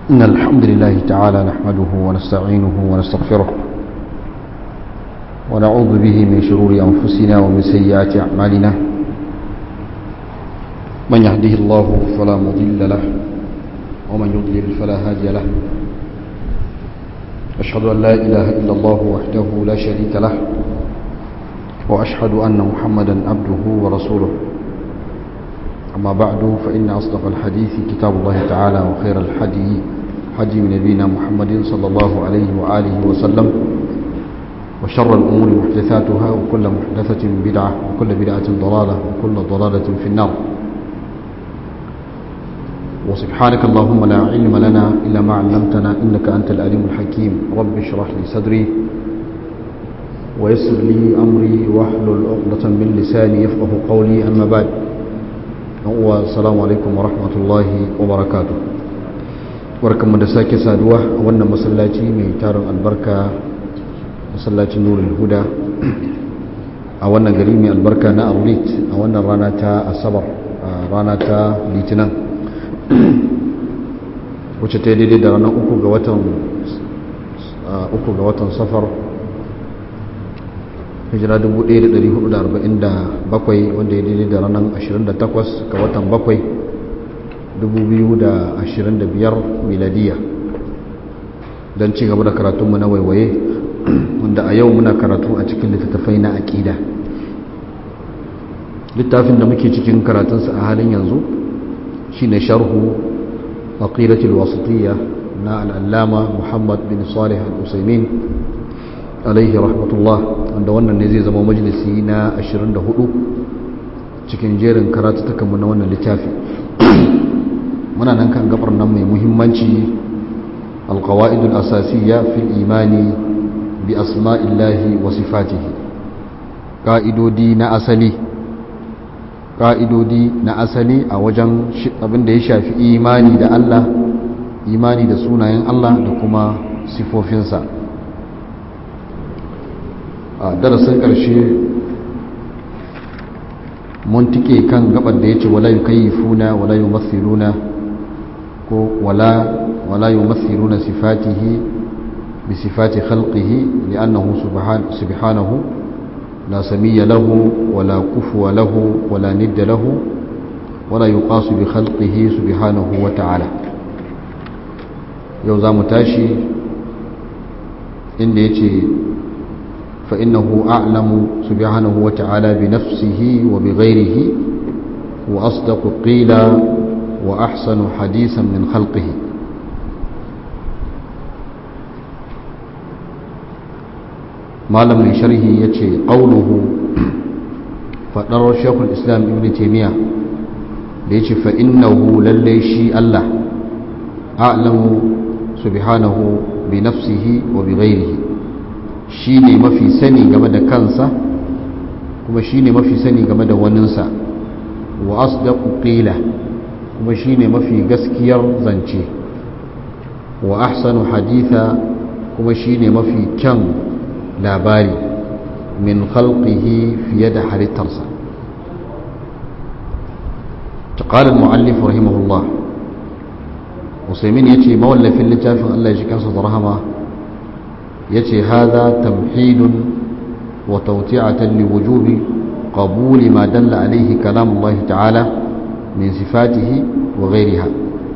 إن الحمد لله تعالى نحمده ونستعينه ونستغفره ونعوذ به من شرور أنفسنا ومن سيئات أعمالنا من يهده الله فلا مضل له ومن يضلل فلا هادي له أشهد أن لا إله إلا الله وحده لا شريك له وأشهد أن محمدا عبده ورسوله أما بعد فإن أصدق الحديث كتاب الله تعالى وخير الحدي حدي نبينا محمد صلى الله عليه وآله وسلم وشر الأمور محدثاتها وكل محدثة بدعة وكل بدعة ضلالة وكل ضلالة في النار وسبحانك اللهم لا علم لنا إلا ما علمتنا إنك أنت الأليم الحكيم رب اشرح لي صدري ويسر لي أمري واحلل عقدة من لساني يفقه قولي أما بعد السلام عليكم ورحمة الله وبركاته barkanmu da sake saduwa a wannan masallaci mai tarin albarka masallacin nurul huda a wannan gari mai albarka na arlit a wannan rana ta asabar rana ta litinin wacce ta daidai da ranar uku ga watan uku ga watan safar hijira 1447 wanda ya daidai da ranar 28 ga watan 7 2025 miladiya don ci gaba da karatunmu na waiwaye wanda a yau muna karatu a cikin littattafai na aƙida littafin da muke cikin karatunsa a halin yanzu shine sharhu aqidatul wasitiyya na al'allama muhammad bin salih al-usaimin alaihi rahmatullah wanda wannan ne zai zama majalisi na 24 cikin jerin karatutukanmu na wannan littafi muna nan kan gabar nan mai muhimmanci alqawaidul asasiyya fil imani bi asma'illahi wa sifatihi ka'idodi na asali ka'idodi na asali a wajen abin da ya shafi imani da Allah imani da sunayen Allah da kuma sifofinsa a darasin ƙarshe mun tike kan gabar da ya ce wala yukayyifuna wala yumathiluna ko wala wala yumathiluna sifatihi bi sifati khalqihi li'annahu subhanahu la samiyya lahu wala kufuwa lahu wala nidda lahu wala yuqasu bi khalqihi subhanahu wa ta'ala yau zamu tashi inda yace فإنه أعلم سبحانه وتعالى بنفسه وبغيره وأصدق قيلا وأحسن حديثا من خلقه ما لم يشره يتشي قوله فنرى شيخ الإسلام ابن تيمية ليتشي فإنه لليشي الله أعلم سبحانه بنفسه وبغيره shi ne mafi sani game da kansa kuma shi ne mafi sani game da waninsa wa asdaqu qila kuma shi ne mafi gaskiyar zance wa ahsanu haditha kuma shi ne mafi kyan labari min khalqihi fiye da halittarsa قال المؤلف رحمه الله وسيمين يتي مولى في اللتاف الله يجيكا صدرهما yace haza tamhidun wa tawti'atan liwujubi qabuli ma dalla alayhi kalam Allah ta'ala min sifatihi wa ghayriha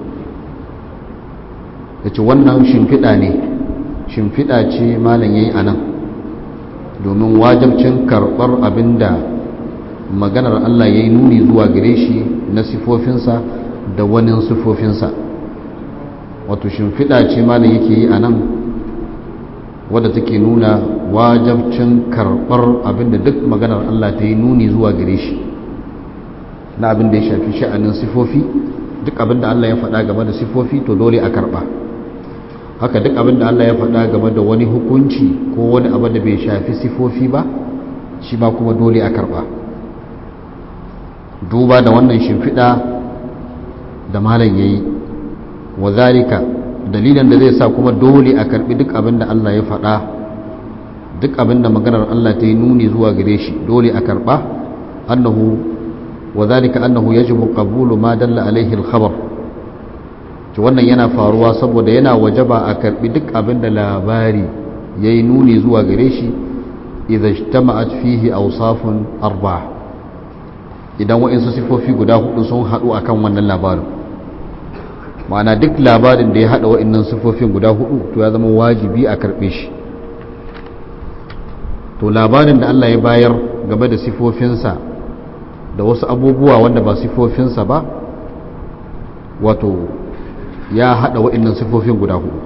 yace wannan shimfida ne shimfida ce malam yayi anan domin wajibcin karbar abinda maganar Allah yayi nuni zuwa gare shi na sifofinsa da wani sifofinsa wato shimfida ce malam yake yi anan wadda take nuna wajabcin karɓar abinda duk maganar Allah ta yi nuni zuwa gare shi na abinda ya shafi sha'anin sifofi duk abinda Allah ya faɗa game da sifofi to dole a karɓa haka duk abinda Allah ya faɗa game da wani hukunci ko wani abu da bai shafi sifofi ba shi ba kuma dole a karɓa duba da wannan shimfiɗa da malam ya yi wa zalika dalilin da zai sa kuma dole a karbi duk abin da Allah ya faɗa duk abin da maganar Allah ta yi nuni zuwa gare shi dole a karba annahu wa zalika annahu yajibu qabulu ma dalla alaihi al-khabar to wannan yana faruwa saboda yana wajaba a karbi duk abin da labari ya yi nuni zuwa gare shi idan ijtama'at fihi awsafun arba'a idan wa'insu sifofi guda hudu sun haɗu akan wannan labarin ma'ana duk labarin da ya haɗa wa'innan sifofin guda hudu to ya zama wajibi a karɓe shi to labarin da Allah ya bayar game da sifofinsa da wasu abubuwa wanda ba sifofinsa ba wato ya haɗa wa'innan sifofin guda hudu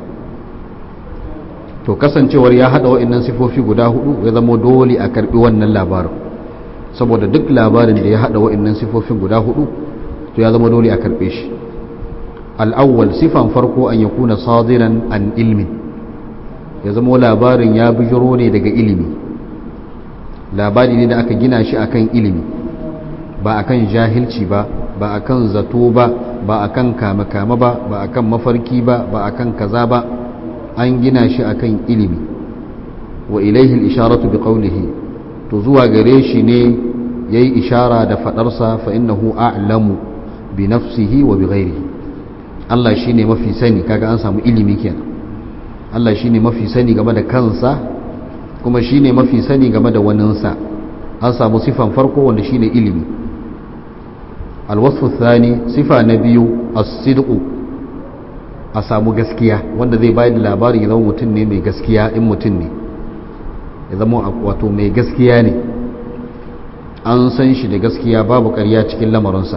to kasancewar ya haɗa wa'innan sifofi guda hudu ya zama dole a karɓi wannan labarin saboda duk labarin da ya haɗa wa'innan sifofin guda hudu to ya zama dole a karɓe shi al'awwal sifan farko an ya kuna sadiran an ilmin ya zama labarin ya bijiro ne daga ilimi labari ne da aka gina shi akan ilimi ba akan jahilci ba ba akan zato ba ba akan kame-kame ba ba akan mafarki ba ba akan kaza ba an gina shi akan ilimi wa ilaihi isharatu bi qawlihi to zuwa gare shi ne yayi ishara da fadarsa fa innahu a'lamu bi nafsihi wa bi ghairihi Allah shi ne mafi sani kaga an samu ilimi kenan Allah shi ne mafi sani game da kansa kuma shi ne mafi sani game da waninsa an samu sifan farko wanda shi ne ilimi alwasfu thani sifa na biyu as-sidqu a samu gaskiya wanda zai bayar da labari ya zama mutum ne mai gaskiya in mutum ne ya zama wato mai gaskiya ne an san shi da gaskiya babu ƙarya cikin lamarinsa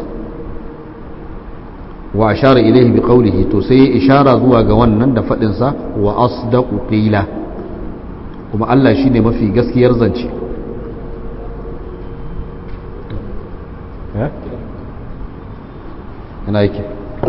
wa ashara ilaihi bi qawlihi to sai ishara zuwa ga wannan da fadin sa wa asdaqu qila kuma Allah shine mafi gaskiyar zance ina yake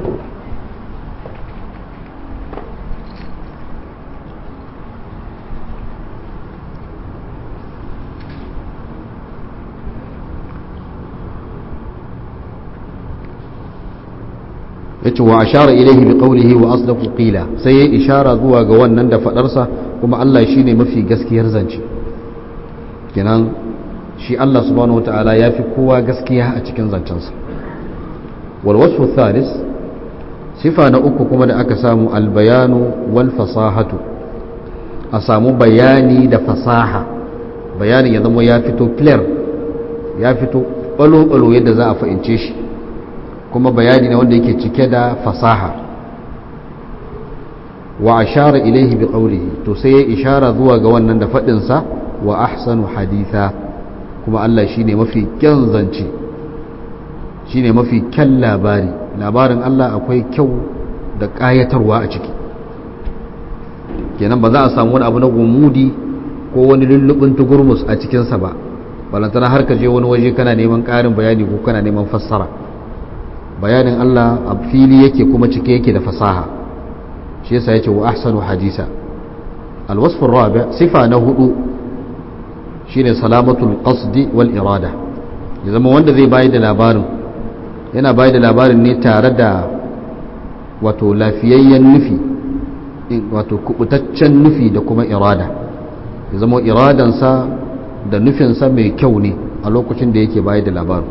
yace wa ashara ilaihi bi qawlihi wa asdaqu qila sai ya ishara zuwa ga wannan da fadarsa kuma Allah shine mafi gaskiyar zance kenan shi Allah subhanahu wataala ya fi kowa gaskiya a cikin zancensa wal wasfu thalis sifa na uku kuma da aka samu al bayanu wal fasahatu a samu bayani da fasaha bayanin ya zama ya fito clear ya fito balo-balo yadda za a fahimce shi kuma bayani ne wanda yake cike da fasaha wa ashara ilaihi bi qawlihi to sai ya ishara zuwa ga wannan da fadin sa wa ahsanu haditha kuma Allah shine mafi kyan zance shine mafi kyan labari labarin Allah akwai kyau da kayatarwa a ciki kenan ba za a samu wani abu na gumudi ko wani lullubin tugurmus a cikinsa ba balantana har ka je wani waje kana neman ƙarin bayani ko kana neman fassara bayanin Allah a fili yake kuma cike yake da fasaha shi yasa yace wa ahsanu hadisa alwasf arabi sifa na hudu shine salamatul qasdi wal irada ya zama wanda zai bayar da labarin yana bayar da labarin ne tare da wato lafiyayyen nufi wato kubutaccen nufi da kuma irada ya zama iradansa da nufinsa mai kyau ne a lokacin da yake bayar da labarin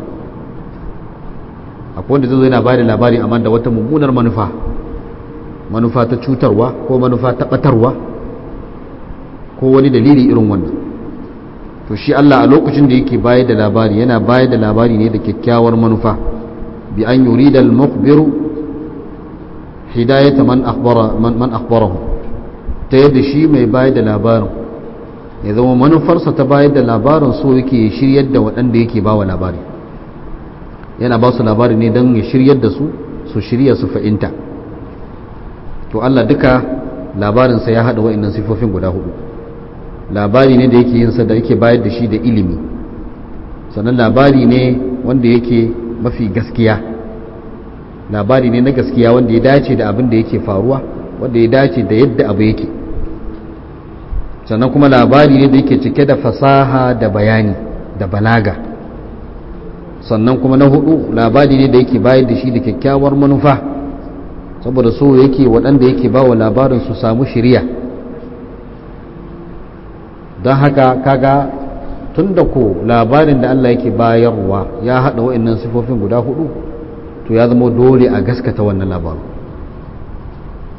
akwai wanda zai yana bayar da labari amma da wata mummunar manufa manufa ta cutarwa ko manufa ta batarwa ko wani dalili irin wannan to shi Allah a lokacin da yake bayar da labari yana bayar da labari ne da kyakkyawar manufa bi an yurida al-mukhbiru hidayata man akhbara man akhbarahu ta yadda shi mai bayar da labarin ya zama manufarsa ta bayar da labarin so yake shiryar da waɗanda yake bawa labari yana ba su labari ne don ya shiryar da su su shirya su fa'inta to Allah duka labarinsa ya haɗa wa'innan sifofin guda hudu labari ne da yake yinsa da yake bayar da shi da ilimi sannan labari ne wanda yake mafi gaskiya labari ne na gaskiya wanda ya dace da abin da yake faruwa wanda ya dace da yadda abu yake sannan kuma labari ne da yake cike da fasaha da bayani da balaga sannan kuma na hudu labari ne da yake bayar da shi da kyakkyawar manufa saboda so yake waɗanda yake ba wa labarin su samu shirya don haka kaga tun da ko labarin da Allah yake bayarwa ya haɗa wa'annan sifofin guda hudu to ya zama dole a gaskata wannan labarin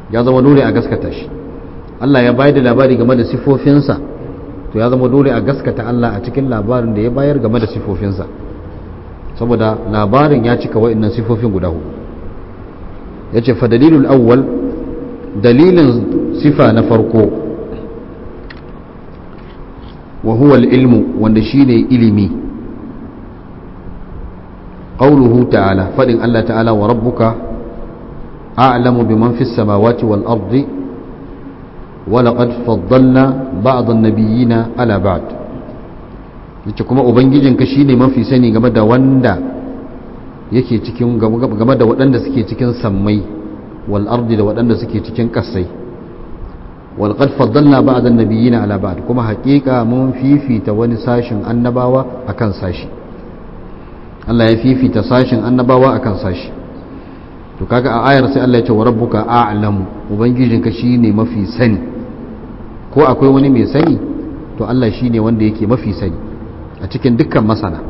ya zama dole a gaskata shi Allah ya bayar da labari game da sifofinsa to ya zama dole a gaskata Allah a cikin labarin da ya bayar game da sifofinsa saboda labarin ya cika wa'annan sifofin guda hudu ya ce fadalilul awwal dalilin sifa na farko wa huwa ilmu wanda shine ilimi qawluhu ta'ala fadin Allah ta'ala wa rabbuka a'lamu biman fis samawati wal ardi wa laqad faddalna ba'd an-nabiyyina ala ba'd yace kuma ubangijinka shine mafi sani game da wanda yake cikin game da waɗanda suke cikin sammai wal ardi da waɗanda suke cikin ƙasai wal qad faddalna ba'd an-nabiyyina ala ba'd kuma haƙiƙa mun fifita wani sashin annabawa akan sashi Allah ya fifita sashin annabawa akan sashi to kaga a ayar sai Allah ya ce wa rabbuka a'lamu ubangijinka shine mafi sani ko akwai wani mai sani to Allah shine wanda yake mafi sani a cikin dukkan masana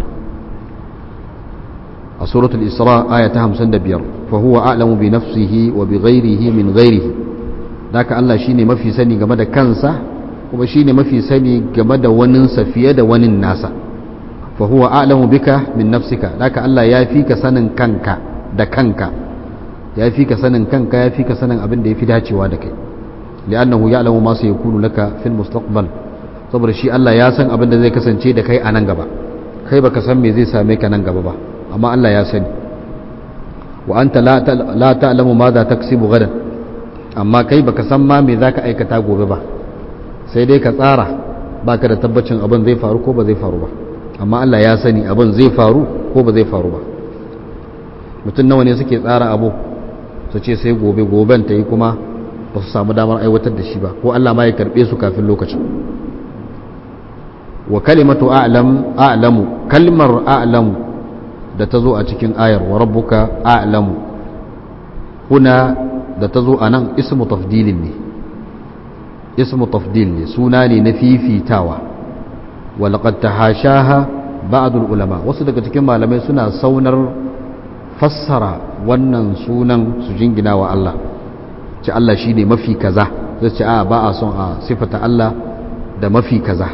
a suratul isra aya ta 55 fa huwa a'lamu bi nafsihi wa bi ghairihi min ghairihi daka Allah shine mafi sani game da kansa kuma shine mafi sani game da waninsa fiye da wanin nasa fa huwa a'lamu bika min nafsika daka Allah ya fi ka sanin kanka da kanka ya fi ka sanin kanka ya fi ka sanin abin da ya fi dacewa da kai li'annahu ya'lamu ma sayakunu laka fil mustaqbal saboda shi Allah ya san abin da zai kasance da kai a nan gaba kai baka san me zai same ka nan gaba ba amma Allah ya sani wa anta la ta'lamu ma za taksibu gadan amma kai baka san ma me zaka aikata gobe ba sai dai ka tsara baka da tabbacin abin zai faru ko ba zai faru ba amma Allah ya sani abin zai faru ko ba zai faru ba mutum nawa ne suke tsara abu su ce sai gobe goben ta yi kuma ba su samu damar aiwatar da shi ba ko Allah ma ya karbe su kafin lokacin wa kalimatu a'lam a'lamu kalmar a'lamu da ta zo a cikin ayar wa rabbuka a'lamu huna da ta zo a nan ismu tafdilin ne ismu tafdil ne suna ne na fifitawa walaqad tahashaha ba'dul ulama wasu daga cikin malamai suna saunar fassara wannan sunan su jingina wa Allah ce Allah shine mafi kaza zai ce a ba a son a sifata Allah da mafi kaza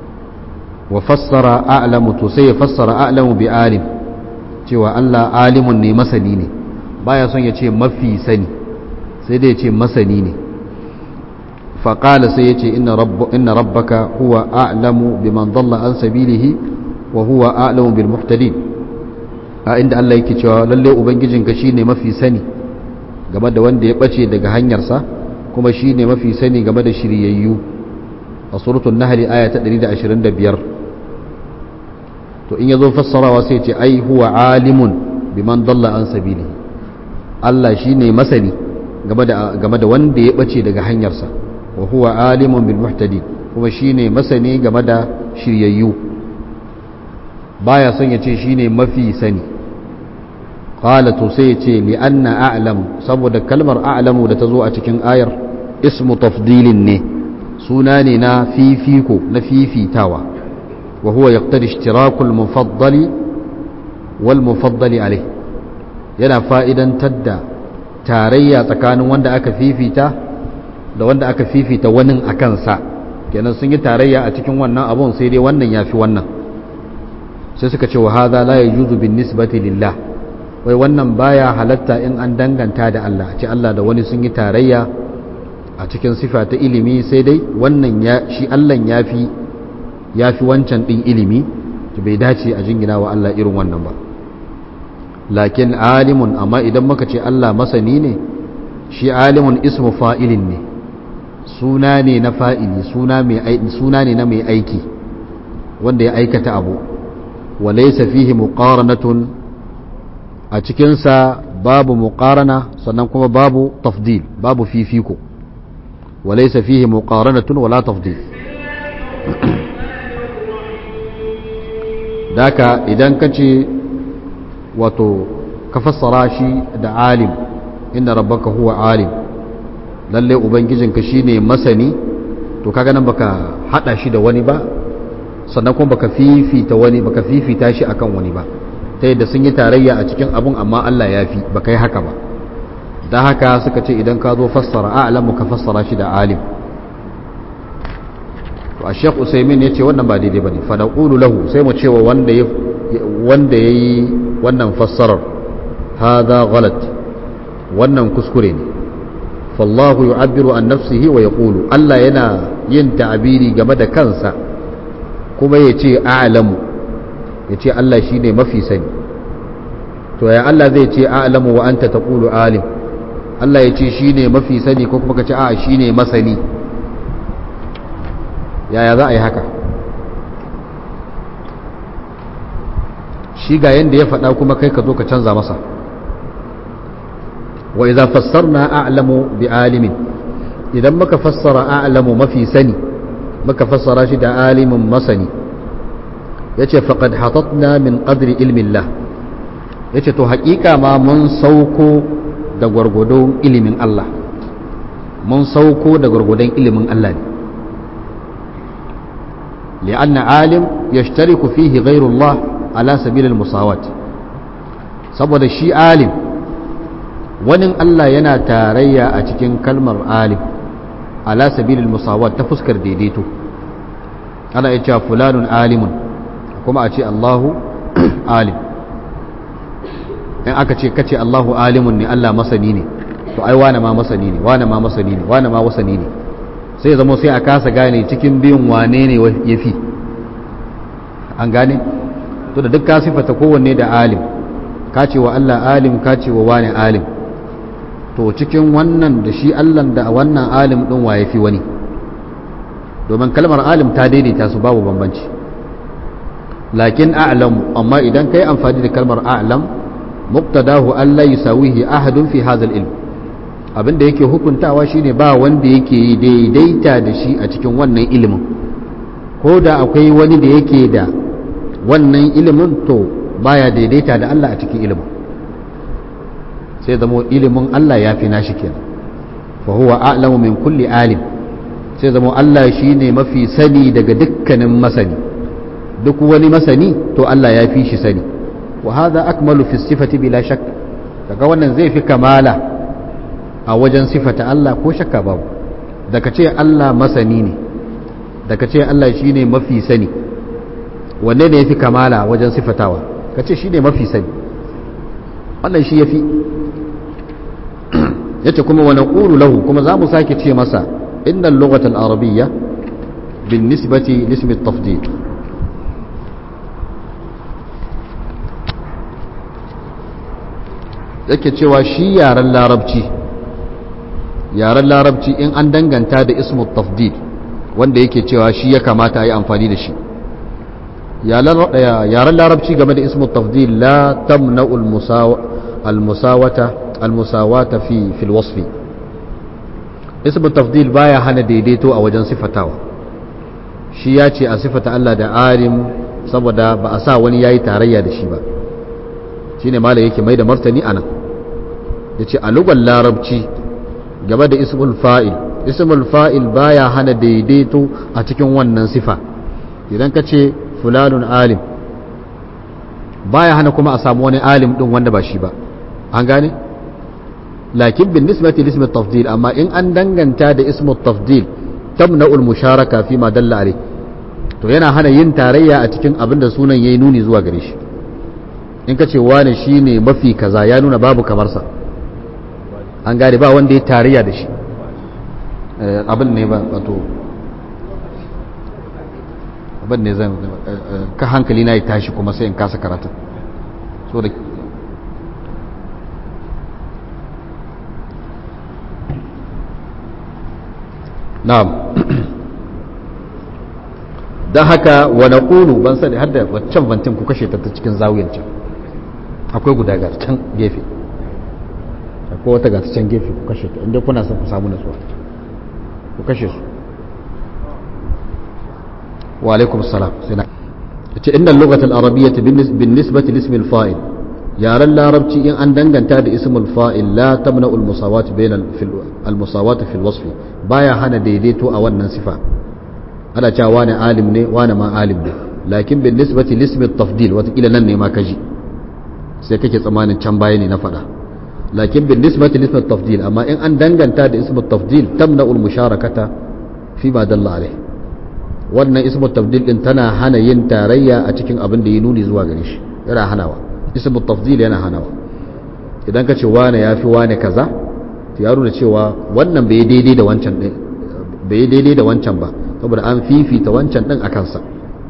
wa fassara a'lamu to sai ya fassara a'lamu bi alim cewa Allah alimun ne masani ne baya son ya ce mafi sani sai dai ya ce masani ne faƙala sai ya ce inna rabbaka huwa a'lamu biman dalla an sabilihi wa huwa a'lamu bil muhtadin a inda Allah yake cewa lalle ubangijinka shine mafi sani game da wanda ya bace daga hanyarsa kuma shine mafi sani game da shiryayyu a suratul nahl aya ta 125 to in yazo fassarawa sai ce ai huwa alimun biman dalla an sabili Allah shine masani game da game da wanda ya bace daga hanyarsa wa huwa alimun bil muhtadin kuma shine masani game da shiryayyu baya son ya ce shine mafi sani qala to sai ya ce li anna a'lamu saboda kalmar a'lamu da ta zo a cikin ayar ismu tafdilin ne suna ne na fifiko na fifitawa وهو يقتضي اشتراك المفضل والمفضل عليه yana fa'idan tadda tarayya tsakanin wanda aka fifita da wanda aka fifita wani a kansa kenan sun yi tarayya a cikin wannan abun sai dai wannan ya fi wannan sai suka ce wa haza la yajuzu bin nisbati lillah wai wannan baya halatta in an danganta da Allah ce Allah da wani sun yi tarayya a cikin sifa ta ilimi sai dai wannan ya shi Allah ya fi ya fi wancan ɗin ilimi bai dace a jingina wa Allah irin wannan ba lakin alimun amma idan muka ce Allah masani ne shi alimun ismu fa'ilin ne suna ne na fa'ili suna ne na mai aiki wanda ya aikata abu wa laysa fihi muqaranatun a cikinsa babu muqarana sannan kuma babu tafdil babu fifiko wa laysa fihi muqaranatun wala tafdil daka idan ka ce wato ka fassara shi da alim inda rabbaka huwa alim lalle ubangijinka shine masani to kaga nan baka hada shi da wani ba sannan kuma baka fifita wani baka fifita shi akan wani ba ta yadda sun yi tarayya a cikin abun amma Allah ya fi baka yi haka ba da haka suka ce idan ka zo fassara a'lamu ka fassara shi da alim to a shek usaimin ya ce wannan ba daidai ba ne fadaƙulu lahu sai mu cewa wanda ya yi wannan fassarar haza galat wannan kuskure ne fallahu yu'abbiru an nafsihi wa yaqulu Allah yana yin ta'abiri game da kansa kuma ya ce a'lamu ya ce Allah shine mafi sani to ya Allah zai ce a'lamu wa anta taqulu alim Allah ya ce shine mafi sani ko kuma ka ce a'a shine masani yaya za a yi haka shi ga yadda ya faɗa kuma kai ka zo ka canza masa wa idza fassarna a'lamu bi alimin idan muka fassara a'lamu mafi sani muka fassara shi da alimin masani yace faqad hatatna min qadri ilmi Allah yace to haƙiƙa ma mun sauko da gwargwadon ilimin Allah mun sauko da gwargwadon ilimin Allah ne لأن عالم يشترك فيه غير الله على سبيل المساواة saboda shi alim wani Allah yana tarayya a cikin kalmar alim ala sabilil musawat ta fuskar daidaito ana iya cewa fulanun alimun kuma a ce Allahu alim in aka ce kace Allahu alimun ne Allah masani ne to ai wane ma masani ne wane ma masani ne wane ma wasani ne sai zama sai a kasa gane cikin biyun wane ne ya fi an gane to da duk ka sifata kowanne da alim ka ce wa Allah alim ka ce wa wane alim to cikin wannan da shi Allah da wannan alim din wa ya fi wani domin kalmar alim ta daidaita su babu bambanci lakin a'lam amma idan kai amfani da kalmar a'lam muqtadahu alla yusawihi ahadun fi hadha al-ilm abin da yake hukuntawa shine ba wanda yake yi daidaita da shi a cikin wannan ilimin ko da akwai wani da yake da wannan ilimin to baya daidaita da Allah a cikin ilimin sai zama ilimin Allah ya fi nashi kenan fa huwa a'lamu min kulli alim sai zama Allah shine mafi sani daga dukkanin masani duk wani masani to Allah ya fi shi sani wa hadha akmalu fi sifati bila shakk daga wannan zai fi kamala a wajen sifata Allah ko shakka babu daga ce Allah masani ne daga ce Allah shi ne mafi sani wanne ne ya fi kamala wajen sifatawa ka ce shi ne mafi sani wannan shi ya fi ya ce kuma wani ƙuru lahu kuma za mu sake ce masa innan lokacin arabiyya bin nisbati lismi tafdid yake cewa shi yaren larabci yaren larabci in an danganta da ismu tafdil wanda yake cewa shi ya kamata a yi amfani da shi yaren larabci game da ismu tafdil la tamna almusawata almusawata fi fil wasfi ismu tafdil baya hana daidaito a wajen sifatawa shi ya ce a sifata Allah da alim saboda ba a sa wani yayi tarayya da shi ba shine malai yake mai da martani anan yace a lugar larabci game da ismul fa'il ismul fa'il baya hana daidaito a cikin wannan sifa idan ka ce fulanun alim baya hana kuma a samu wani alim din wanda ba shi ba an gane lakin bin nisbati lismi tafdil amma in an danganta da ismul tafdil tamna'ul musharaka fi ma dalla alai to yana hana yin tarayya a cikin abin da sunan yayi nuni zuwa gare shi in ka ce wani shine mafi kaza ya nuna babu kamar sa an gane ba wanda ya tarayya da shi abin ne ba wato abin ne zan ka hankali na ya tashi kuma sai in kasa karatun so da na'am don haka wa naqulu ban sani har da waccan bantin ku kashe ta ta cikin zawiyan can akwai guda ga can gefe akwai wata ga ta can gefe ku kashe ta inda kuna son ku samu nasuwa ku kashe su wa alaikum salam sai na ce inda lokacin arabiyyah bin nisbati lismi al-fa'il yaren larabci in an danganta da ismul fa'il la tamna al-musawat bain al-musawat fi al-wasf baya hana daidaito a wannan sifa ana cewa wani alim ne wani ma alim ne lakin bin nisbati lismi at-tafdil wata kila nan ne ma kaji sai kake tsamanin can baya ne na faɗa lakin bin nisbati nisbat tafdil amma in an danganta da ismu tafdil tamna ul musharakata fi ma dalla alai wannan ismu tafdil din tana hana yin tarayya a cikin abin da ya nuni zuwa gare shi yana hanawa ismu tafdil yana hanawa idan ka ce wane yafi wane kaza to ya nuna cewa wannan bai daidai da wancan din bai daidai da wancan ba saboda an fifita wancan din akan sa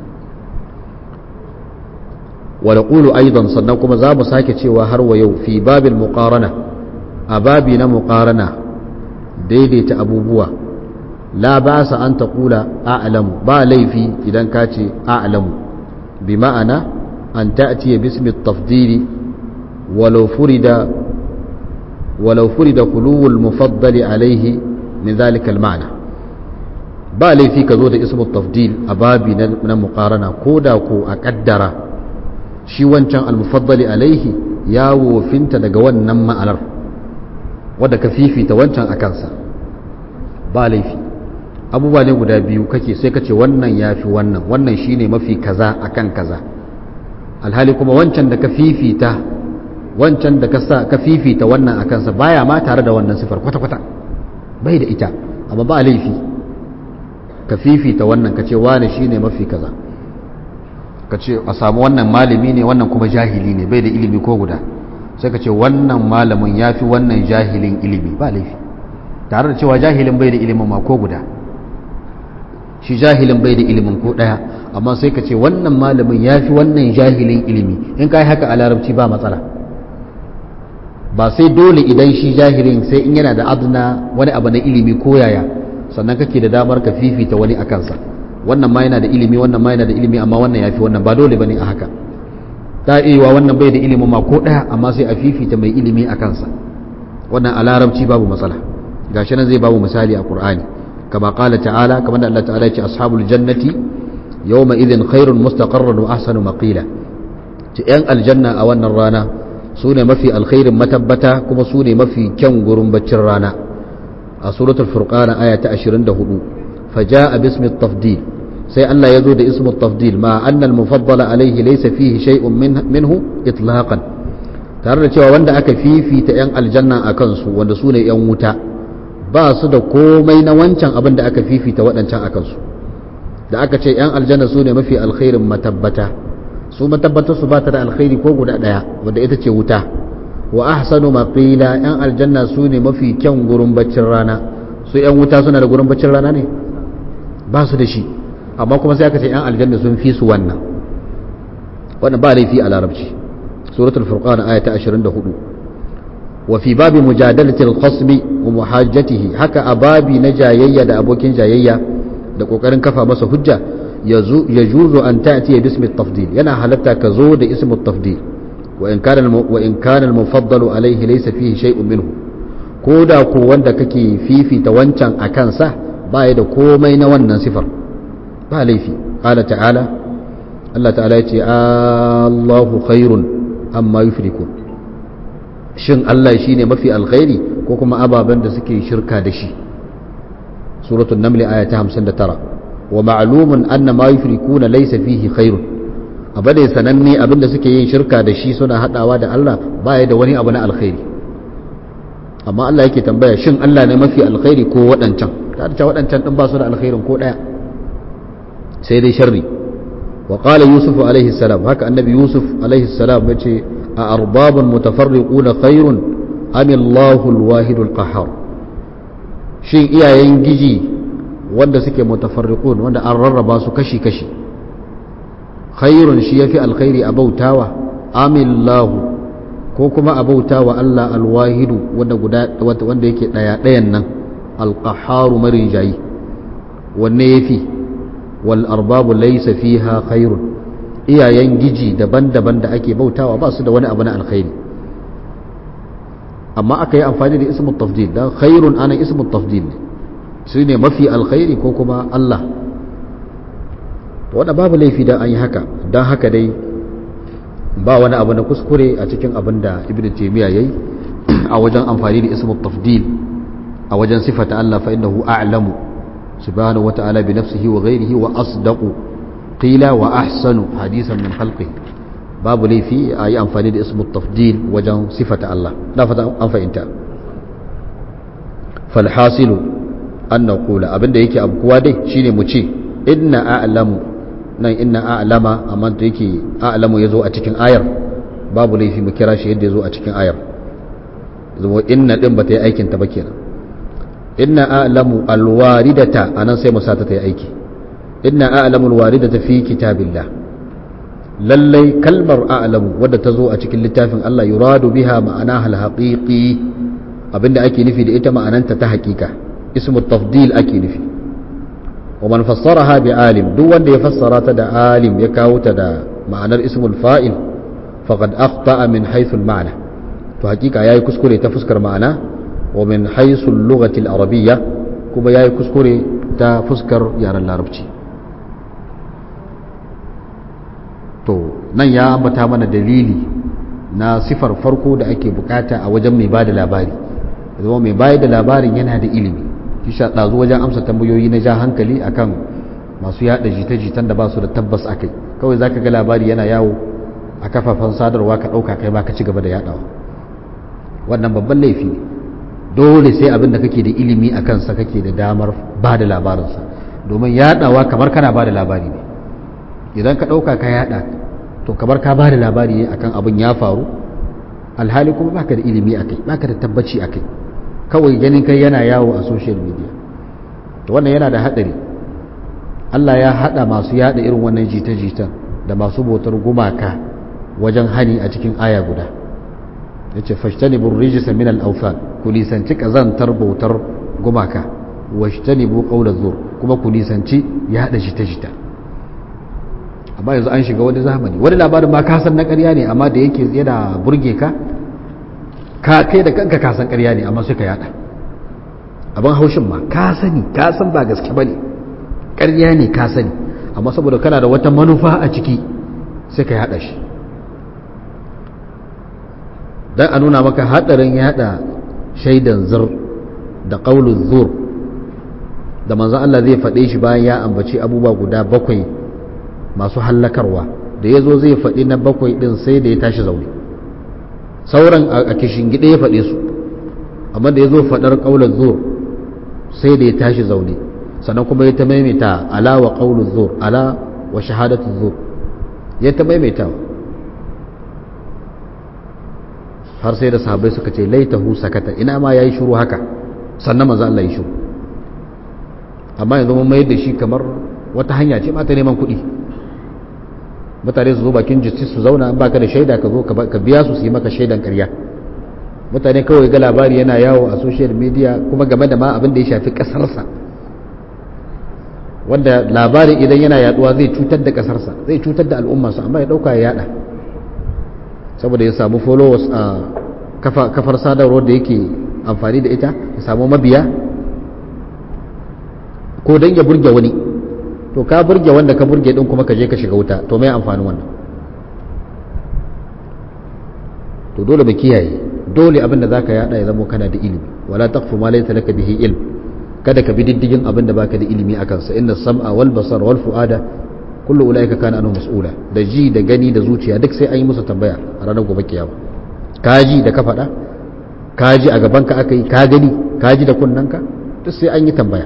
ونقول أيضا صنعكم زام ساكة وهر ويو في باب المقارنة أبابنا مقارنة ديدي تأبوبوا لا بأس أن تقول أعلم با ليفي إذا كاتي أعلم بمعنى أن تأتي باسم التفضيل ولو فرد ولو فرد خلو المفضل عليه من ذلك المعنى با ليفي كذود اسم التفضيل أبابي مقارنة كودا كو أقدر shi wancan almufaddali alaihi ya wofinta daga wannan ma'anar wadda ka fifita wancan a kansa ba laifi abubuwa ne guda biyu kake sai ka ce wannan ya fi wannan wannan shi ne mafi kaza a kan kaza alhali kuma wancan da ka fifita wancan da ka fifita wannan a kansa baya ma tare da wannan sifar kwata-kwata bai da ita amma ba laifi ka fifita wannan ka ce wane shi ne mafi kaza ka ce a samu wannan malami ne wannan kuma jahili ne bai da ilimi ko guda sai ka ce wannan malamin ya fi wannan jahilin ilimi ba laifi tare da cewa jahilin bai da ilimin ma ko guda shi jahilin bai da ilimin ko ɗaya amma sai ka ce wannan malamin ya fi wannan jahilin ilimi in ka yi haka a larabci ba matsala ba sai dole idan shi jahilin sai in yana da adna wani abu na ilimi ko yaya sannan kake da damar ka fifita wani a kansa wannan ma yana da ilimi wannan ma yana da ilimi amma wannan yafi wannan ba dole bane a haka ta iya wannan bai da ilimi ma ko daya amma sai a fifita mai ilimi a kansa wannan a larabci babu matsala gashi nan zai babu misali a qur'ani kama qala ta'ala kamar da Allah ta'ala ya ce ashabul jannati yawma idhin khairun mustaqarran wa ahsanu maqila ta yan aljanna a wannan rana su ne mafi alkhairin matabbata kuma su ne mafi kyan gurin baccin rana a suratul furqana aya ta 24 فجاء باسم التفضيل سي الله يزود اسم التفضيل مع أن المفضل عليه ليس فيه شيء منه, منه إطلاقا tare da cewa wanda aka fifita 'yan aljanna a kansu wanda su ne 'yan wuta ba su da komai na wancan abin da aka fifita waɗancan a kansu da aka ce 'yan aljanna su ne mafi alkhairin matabbata su matabbatar su ba ta da alkhairi ko guda ɗaya wanda ita ce wuta wa ahsanu maqila 'yan aljanna su ne mafi kyan gurin baccin rana su 'yan wuta suna da gurin baccin rana ne ba su da shi amma kuma sai aka ce yan aljanna sun fi su wannan wannan ba laifi a larabci suratul furqan aya ta 24 wa fi babi mujadalati al-khasmi wa muhajjatihi haka a babi na jayayya da abokin jayayya da kokarin kafa masa hujja yajuzu an ta'ti bismi at-tafdil yana halatta ka zo da ismu at-tafdil wa in kana wa in kana al-mufaddalu alayhi laysa fihi shay'un minhu ko da ko wanda kake fifita wancan a kansa baya da komai na wannan sifar ba laifi ƙala ta'ala Allah ta'ala ya ce Allahu khairun amma yufrikun shin Allah shi ne mafi alkhairi ko kuma ababen da suke shirka da shi suratul namli aya ta 59 wa ma'lumun anna ma yufrikuna laysa fihi khairun abu da sananne abinda suke yin shirka da shi suna hadawa da Allah baya da wani abu na alkhairi amma Allah yake tambaya shin Allah ne mafi alkhairi ko waɗancan ta da waɗancan ɗin ba su da alkhairin ko ɗaya sai dai sharri wa qala yusuf alaihi salam haka annabi yusuf alaihi salam ya ce a arbabun mutafarriquna khairun am Allahu al-wahid al-qahhar shin iyayen giji wanda suke mutafarriqun wanda an rarraba su kashi kashi khairun shi yafi alkhairi a bautawa am Allahu ko kuma a bautawa Allah al-wahidu wanda guda wanda yake daya dayan nan القحار مريجاي والنيفي والأرباب ليس فيها خير iyayen giji daban-daban da ake bautawa ba su da wani abu na alkhairi amma aka yi amfani da ismul tafdil dan khairun ana ismul tafdil ne su ne mafi alkhairi ko kuma Allah wanda babu laifi da an yi haka don haka dai ba wani abu na kuskure a cikin abin da ibn taymiya yayi a wajen amfani da ismul tafdil a wajen sifata Allah fa innahu a'lamu subhanahu wa ta'ala bi nafsihi wa ghayrihi wa asdaqu qila wa ahsanu hadisan min khalqihi babu laifi a yi amfani da ismu tafdil wajen sifata Allah na fata an fahimta falhasilu an na kula abinda yake abubuwa dai shine mu ce inna a'lamu nan inna a'lama amma da yake a'lamu ya zo a cikin ayar babu laifi mu kira shi yadda ya zo a cikin ayar zuwa inna din ba ta yi aikin ta ba kenan inna a'lamu alwaridata anan sai mu sata ta yi aiki inna a'lamu alwaridata fi kitabillah lallai kalmar a'lamu wadda ta zo a cikin littafin Allah yuradu biha ma'ana hal haqiqi abinda ake nufi da ita ma'ananta ta haƙiƙa ismu tafdil ake nufi wa man fassaraha bi alim duk wanda ya fassara ta da alim ya kawo ta da ma'anar ismul fa'il faqad akhta'a min haythu al-ma'na to haƙiƙa yayi kuskure ta fuskar ma'ana wa min haythu al-lughati al-arabiyya kuma yayi kuskure ta fuskar yaren larabci to nan ya ambata mana dalili na sifar farko da ake bukata a wajen mai bada labari zama mai bayar da labarin yana da ilimi shi sha ɗazu wajen amsa tambayoyi na ja hankali akan masu yada jita-jitan da ba su da tabbas a kai kawai za ka ga labari yana yawo a kafafen sadarwa ka ɗauka kai ba ka ci gaba da yadawa wannan babban laifi ne dole sai abin da kake da ilimi a kansa kake da damar ba da labarinsa domin yadawa kamar kana ba da labari ne idan ka ɗauka ka yada to kamar ka ba da labari ne akan abin ya faru alhali kuma baka da ilimi a kai baka da tabbaci a kai kawai ganin kai yana yawo a social media to wannan yana da haɗari Allah ya haɗa masu yada irin wannan jita-jitan da masu bautar gumaka wajen hani a cikin aya guda ya ce fashtanibu rijisa min al-awthan ku nisanci kazantar bautar gumaka washtanibu qawla zur kuma ku nisanci yada jita-jita amma yanzu an shiga wani zamani wani labarin ma kasan na ƙarya ne amma da yake yana burge ka ka kai da kanka kasan ƙarya ne amma suka yada abin haushin ma ka sani ka san ba gaske bane ƙarya ne ka sani amma saboda kana da wata manufa a ciki sai ka yada shi dan a nuna maka hadarin yada shaidan zur da qaulul zur da manzon Allah zai faɗe shi bayan ya ambaci abubuwa guda bakwai masu hallakarwa da ya zo zai faɗi na bakwai ɗin sai da ya tashi zaune sauran a kishin gida ya faɗe su amma da ya zo faɗar ƙaular zuwa sai da ya tashi zaune sannan kuma ya ta maimaita ala wa ƙaular zuwa ala wa shahadatun zuwa ya ta maimaita har sai da sahabai suka ce laitahu sakata ina ma ya yi shuru haka sannan maza Allah ya shuru amma yanzu mun mayar da shi kamar wata hanya ce ma ta neman kuɗi mutane su zo bakin justice su zauna baka da shaida ka zo ka biya su su yi maka shaidan karya mutane kawai ga labari yana yawo a social media kuma game da ma abin da ya shafi kasarsa wanda labarin idan yana yaduwa zai cutar da kasarsa zai cutar da al'ummarsa amma ya dauka ya yada saboda ya samu followers a kafar sadarwar da yake amfani da ita ya samu mabiya ko don ya burge wani to ka burge wanda ka burge din kuma ka je ka shiga wuta to mai amfanin wannan to dole mu kiyaye dole abin da zaka yada ya zama kana da ilimi wala taqfu ma laysa laka bihi ilm kada ka bi diddigin abin da baka da ilimi akan sa inna sam'a wal basar wal fuada kullu ulaika kana anhu mas'ula da ji da gani da zuciya duk sai an yi musu tambaya a ranar gobe kiyama ka ji da ka faɗa ka ji a gaban ka aka yi ka gani ka ji da kunnanka duk sai an yi tambaya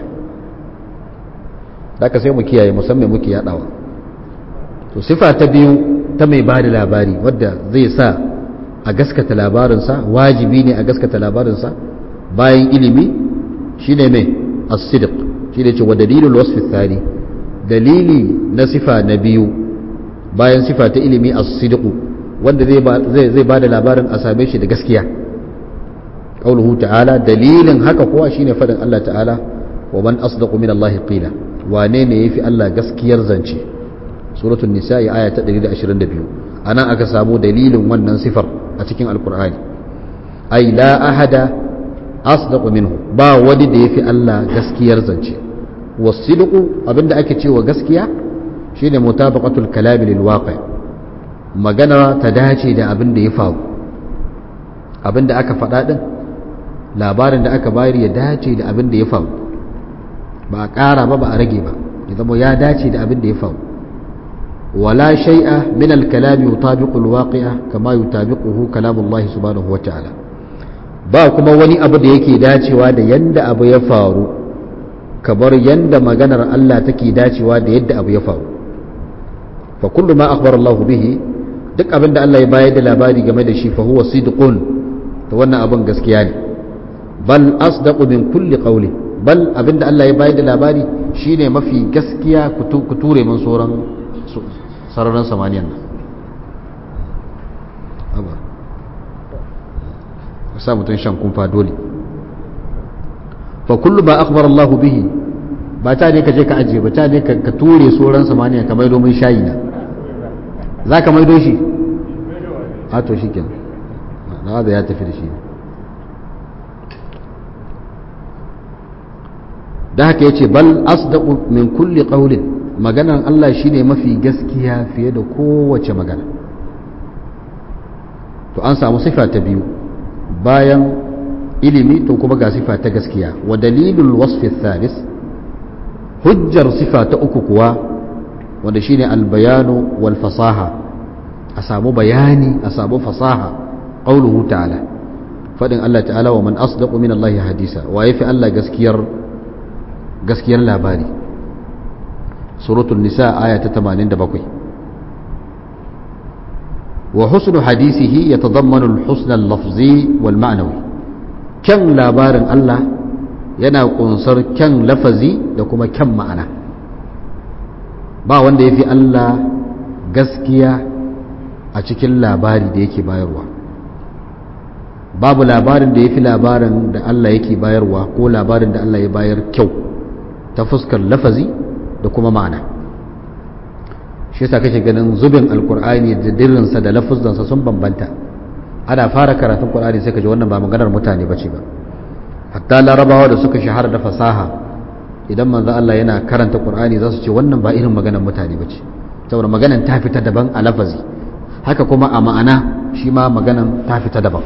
da sai mu kiyaye musamman muke yadawa to sifa ta biyu ta mai ba da labari wadda zai sa a gaskata labarinsa wajibi ne a gaskata labarinsa bayan ilimi shine mai as-sidq shine ce wa dalilul wasfi thani dalili na sifa na biyu bayan sifa ta ilimi as-sidq wanda zai zai ba da labarin a same shi da gaskiya qauluhu ta'ala dalilin haka kuwa shine fadin Allah ta'ala wa man asdaqu min Allah qila wane ne yafi Allah gaskiyar zance suratul nisa'i aya ta 122 anan aka samu dalilin wannan sifar a cikin alqur'ani ai la ahada asdaqu minhu ba wani da yafi Allah gaskiyar zance wasidqu abinda ake cewa gaskiya shine mutabaqatul kalam lil waqi magana ta dace da abin da ya faru abin da aka faɗa din labarin da aka bayar ya dace da abin da ya faru ba a ƙara ba ba a rage ba ya zama ya dace da abin da ya faru ولا شيء من الكلام يطابق الواقع كما يطابقه كلام الله سبحانه وتعالى ba kuma wani abu da yake dacewa da yanda abu ya faru kamar yanda maganar Allah take dacewa da yadda abu ya faru fa kullu ma akhbara Allah bihi duk abin da Allah ya bayar da labari game da shi fa huwa sidqun to wannan abin gaskiya ne bal asdaqu min kulli qawli bal abin da Allah ya bayar da labari shine mafi gaskiya ku ture min sauran sararin samaniyan nan haba ka sa mutum shan kumfa dole fa kullu ba akhbar Allah bihi ba ta ne ka je ka ajiye ba ta ne ka ture sauran samaniya ka maido min shayi na za ka maido shi a to shi kenan na da ya tafi da shi da haka yace bal asdaqu min kulli qawlin maganan Allah shine mafi gaskiya fiye da kowace magana to an samu sifa ta biyu bayan ilimi to kuma ga sifa ta gaskiya wa dalilul wasfi thalis hujjar sifa ta uku kuwa wanda shine albayanu wal fasaha a samu bayani a samu fasaha qauluhu ta'ala fadin Allah ta'ala wa man asdaqu min Allah hadisa wa yafi Allah gaskiyar gaskiyar labari suratul nisa aya ta 87 wa husnu hadisihi yatadammanu al-husn al-lafzi wal ma'nawi kyan labarin Allah yana kunsar kyan lafazi da kuma kyan ma'ana ba wanda yafi Allah gaskiya a cikin labari da yake bayarwa babu labarin da yafi labarin da Allah yake bayarwa ko labarin da Allah ya bayar kyau ta fuskar lafazi da kuma ma'ana shi yasa kake ganin zubin alkur'ani da dirrinsa da lafuzansa sun bambanta ana fara karatun qur'ani sai ka ji wannan ba maganar mutane bace ba hatta larabawa da suka shahara da fasaha idan manzo Allah yana karanta qur'ani za su ce wannan ba irin maganar mutane bace saboda maganar ta fita daban a lafazi haka kuma a ma'ana shi ma maganar ta fita daban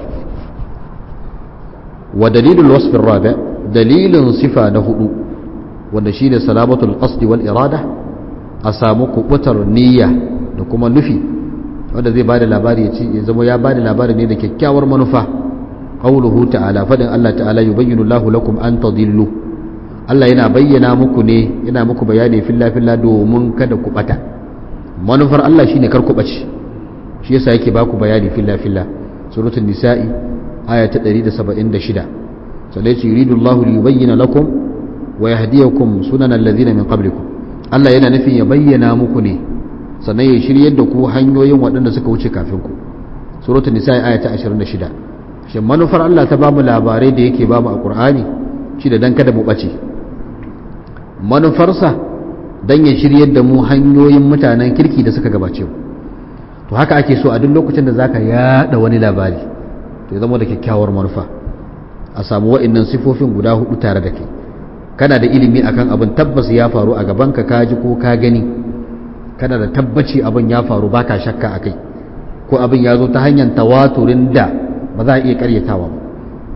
wa dalilul wasf rabi dalilin sifa na hudu wanda shi ne salamatul qasdi wal irada a samu kubutar niyya da kuma nufi wanda zai bada labari ya ce ya zama ya bada labari ne da kyakkyawar manufa qauluhu ta'ala fadin Allah ta'ala yubayyinu Allahu lakum an tadillu Allah yana bayyana muku ne yana muku bayani filla filla domin kada ku bata manufar Allah shine kar ku bace shi yasa yake baku bayani filla filla suratul nisa'i aya ta 176 sai ce yuridu Allahu liyubayyana lakum wa yahdiyakum sunan alladhina min qablikum Allah yana nufin ya bayyana muku ne sannan ya shiryar da ku hanyoyin waɗanda suka wuce kafin ku suratul nisa aya ta 26 shin manufar Allah ta bamu labarai da yake bamu a Qur'ani shi da dan kada mu bace manufarsa dan ya shiryar da mu hanyoyin mutanen kirki da suka gabace mu to haka ake so a duk lokacin da zaka yada wani labari to ya zama da kyakkyawar manufa a samu wa'annan sifofin guda hudu tare da kai kana da ilimi akan abin tabbas ya faru a gabanka ka ji ko ka gani kana da tabbaci abin ya faru baka shakka akai ko abin ya zo ta hanyar tawaturin da ba za a iya karyatawa ba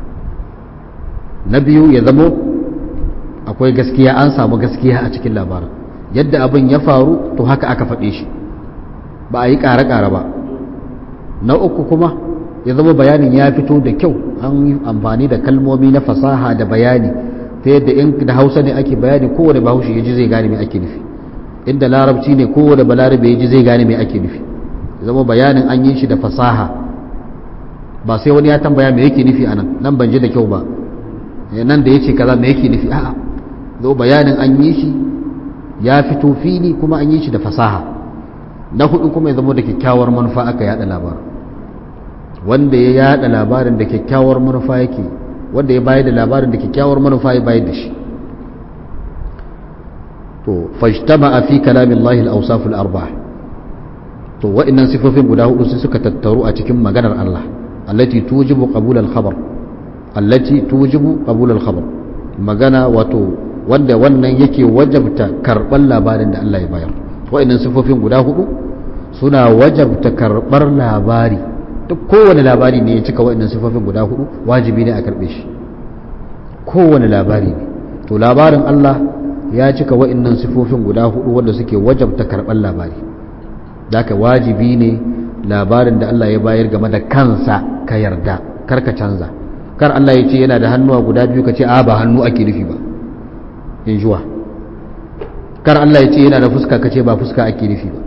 na biyu ya zamo akwai gaskiya an samu gaskiya a cikin labarin yadda abin ya faru to haka aka faɗe shi ba a yi ƙare-ƙare ba na uku kuma ya zama bayanin ya fito da kyau an yi amfani da kalmomi na fasaha da bayani ta yadda in da hausa ne ake bayani kowane bahaushe ya ji zai gane mai ake nufi inda larabci ne kowane balarabe ya ji zai gane mai ake nufi zama bayanin an yi shi da fasaha ba sai wani ya tambaya mai yake nufi a nan nan ban ji da kyau ba nan da ya ce kaza mai yake nufi a'a zo bayanin an yi shi ya fito fili kuma an yi shi da fasaha na hudu kuma ya zama da kyakkyawar manufa aka yada labarin wanda ya yada labarin da kyakkyawar manufa yake wanda ya bayar da labarin da kyakkyawar manufa ya bayar da shi to fajtama a fi kalamin lahil ausaful arba to wa'annan sifofin guda hudu sai suka tattaru a cikin maganar Allah allati tujibu qabul al-khabar allati tujibu qabul al-khabar magana wato wanda wannan yake wajabta karban labarin da Allah ya bayar wa'annan sifofin guda hudu suna wajabta karbar labari duk kowane labari ne ya cika wa'annan sifofin guda hudu wajibi ne a karbe shi kowane labari ne to labarin Allah ya cika wa'annan sifofin guda hudu wanda suke wajabta karɓar labari daka wajibi ne labarin da Allah ya bayar game da kansa ka yarda kar ka canza kar Allah ya ce yana da hannuwa guda biyu ka ce a ba hannu ake nufi ba in juwa kar Allah ya ce yana da fuska ka ce ba fuska ake nufi ba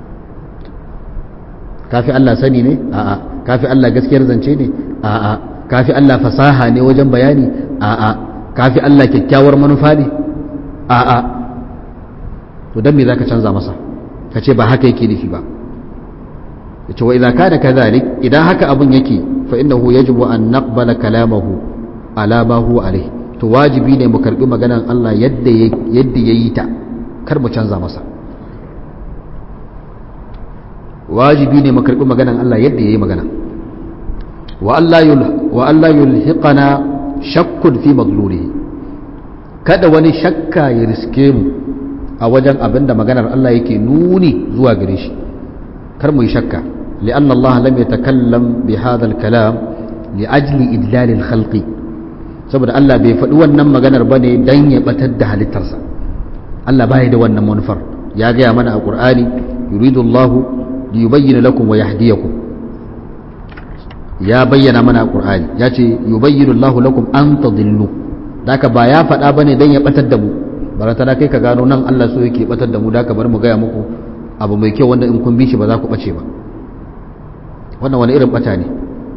kafi Allah sani ne a'a kafi Allah gaskiyar zance ne a'a kafi Allah fasaha ne wajen bayani a'a kafi Allah kyakkyawar manufa ne a'a to dan me zaka canza masa ka ce ba haka yake nufi ba yace wa idza kana kadhalik idan haka abun yake fa innahu yajibu an naqbala kalamahu ala ma huwa alayhi to wajibi ne mu karbi maganar Allah yadda yadda yayi ta kar mu canza masa wajibi ne mu karbi maganar Allah yadda yayi magana wa Allah yul wa Allah yulhiqana shakkun fi madlulihi kada wani shakka ya riske mu a wajen abin da maganar Allah yake nuni zuwa gare shi kar mu yi shakka li'an Allah lam yatakallam bi hadha al-kalam li ajli idlal al-khalqi saboda Allah bai faɗi wannan maganar bane dan ya batar da halittarsa Allah bai da wannan manufar ya gaya mana a Qur'ani yuridu Allah li yubayyana lakum wa yahdiyakum ya bayyana mana a Qur'ani ya ce yubayyinu Allah lakum an tadillu daka ba ya faɗa bane dan ya batar da mu barata da kai ka gano nan Allah so yake batar da mu da ka bar mu gaya muku abu mai kyau wanda in kun bi shi ba za ku bace ba wannan wani irin bata ne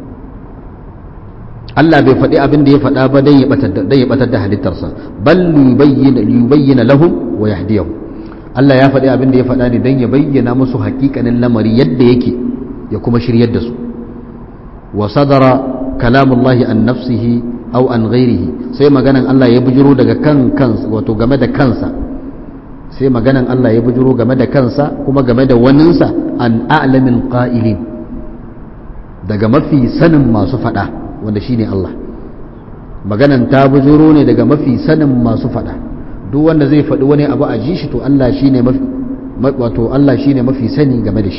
Allah bai faɗi abin da ya faɗa ba dan ya batar da dan ya batar da halittarsa bal yubayyana yubayyana lahum wa yahdihum Allah ya faɗi abin da ya faɗa ne dan ya bayyana musu haƙiƙanin lamari yadda yake ya kuma shiryar da su wa sadara kalamullahi an nafsihi au an ghairihi sai maganan Allah ya bujiro daga kan kansa wato game da kansa sai maganan Allah ya bujiro game da kansa kuma game da waninsa an a'lamin qa'ilin daga mafi sanin masu fada wanda shine Allah maganan ta bujiro ne daga mafi sanin masu fada duk wanda zai faɗi wani abu a ji shi to Allah shine mafi wato Allah shine mafi sani game da shi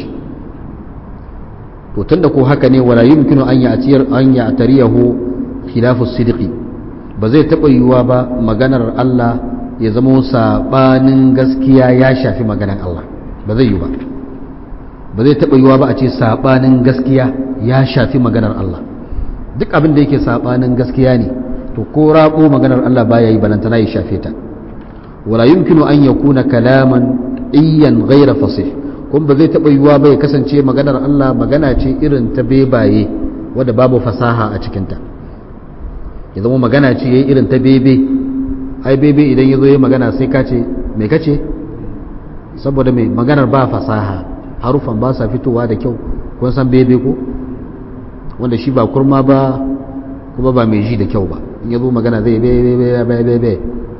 to tunda ko haka ne wala yumkinu an ya'tiyar an ya'tariyahu khilafu sidiki ba zai taɓa yiwuwa ba maganar Allah ya zama saɓanin gaskiya ya shafi maganar Allah ba zai yiwu ba ba zai taɓa yiwuwa ba a ce saɓanin gaskiya ya shafi maganar Allah duk abin da yake saɓanin gaskiya ne to ko raɓo maganar Allah baya yi balantana ya shafe ta wala yumkinu an yakuna kalaman iyan ghaira fasih kuma ba zai taɓa yiwuwa ba ya kasance maganar Allah magana ce irin ta bebaye wadda babu fasaha a cikinta ya zama magana ce ya yi irin ta bebe ai bebe idan ya zo ya magana sai ka ce mai kace saboda mai maganar ba fasaha harufan ba sa fitowa da kyau kun san bebe ko wanda shi ba kurma ba kuma ba mai ji da kyau ba in ya zo magana zai bebe bebe bebe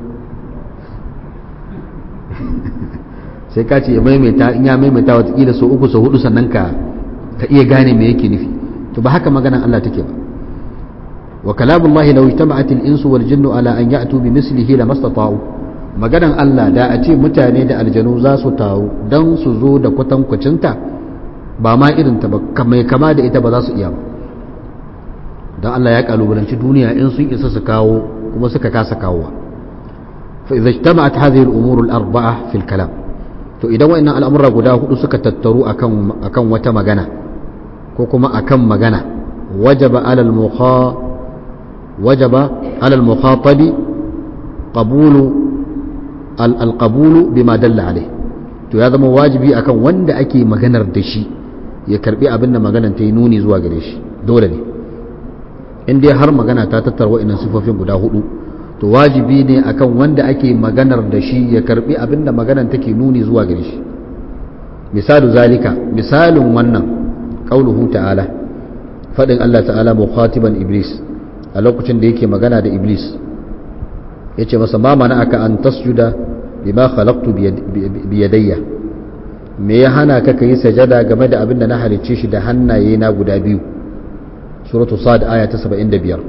sai ka ce ya maimaita in ya maimaita watakila sau uku sau hudu sannan ka iya gane me yake nufi to ba haka maganan Allah take ba وكلام الله لو اجتمعت الإنس والجن على أن يأتوا بمثله لما استطاعوا maganan Allah da a ce mutane da aljanu za su taru don su zo da kwatankwacinta ba ma irinta ba mai kama da ita ba za su iya ba don Allah ya kalubalanci duniya in sun isa su kawo kuma suka kasa kawowa fa idza ijtama'at hadhihi al-umur al-arba'a fi al-kalam to idan wa'annan al'amura guda hudu suka tattaru akan akan wata magana ko kuma akan magana wajaba ala al-mukha وجب على المخاطب قبول القبول بما دل عليه to ya zama wajibi akan wanda ake maganar da shi ya karbi abin da maganar ta yi nuni zuwa gare shi dole ne in dai har magana ta tattara wa'annan sifofin guda hudu to wajibi ne akan wanda ake maganar da shi ya karbi abin da maganar take nuni zuwa gare shi misalu zalika misalin wannan qauluhu ta'ala fadin Allah ta'ala mukhatiban iblis a lokacin da yake magana da iblis ya ce masa ma mana aka an tasjuda bima khalaqtu biyadayya me ya hana ka kai sajada game da abin da na halicce shi da hannaye na guda biyu suratu sad aya ta 75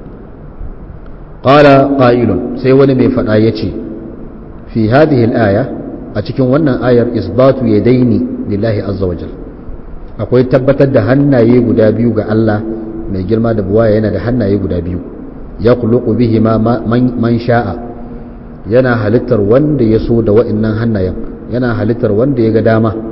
qala qailun sai wani mai fada yace fi hadhihi al-aya a cikin wannan ayar isbatu yadaini lillahi azza wajal akwai tabbatar da hannaye guda biyu ga Allah mai girma da buwaya yana da hannaye guda biyu ya kuluku bihi ma man sha'a yana halittar wanda ya so da wa'annan hannayen yana halittar wanda ya ga dama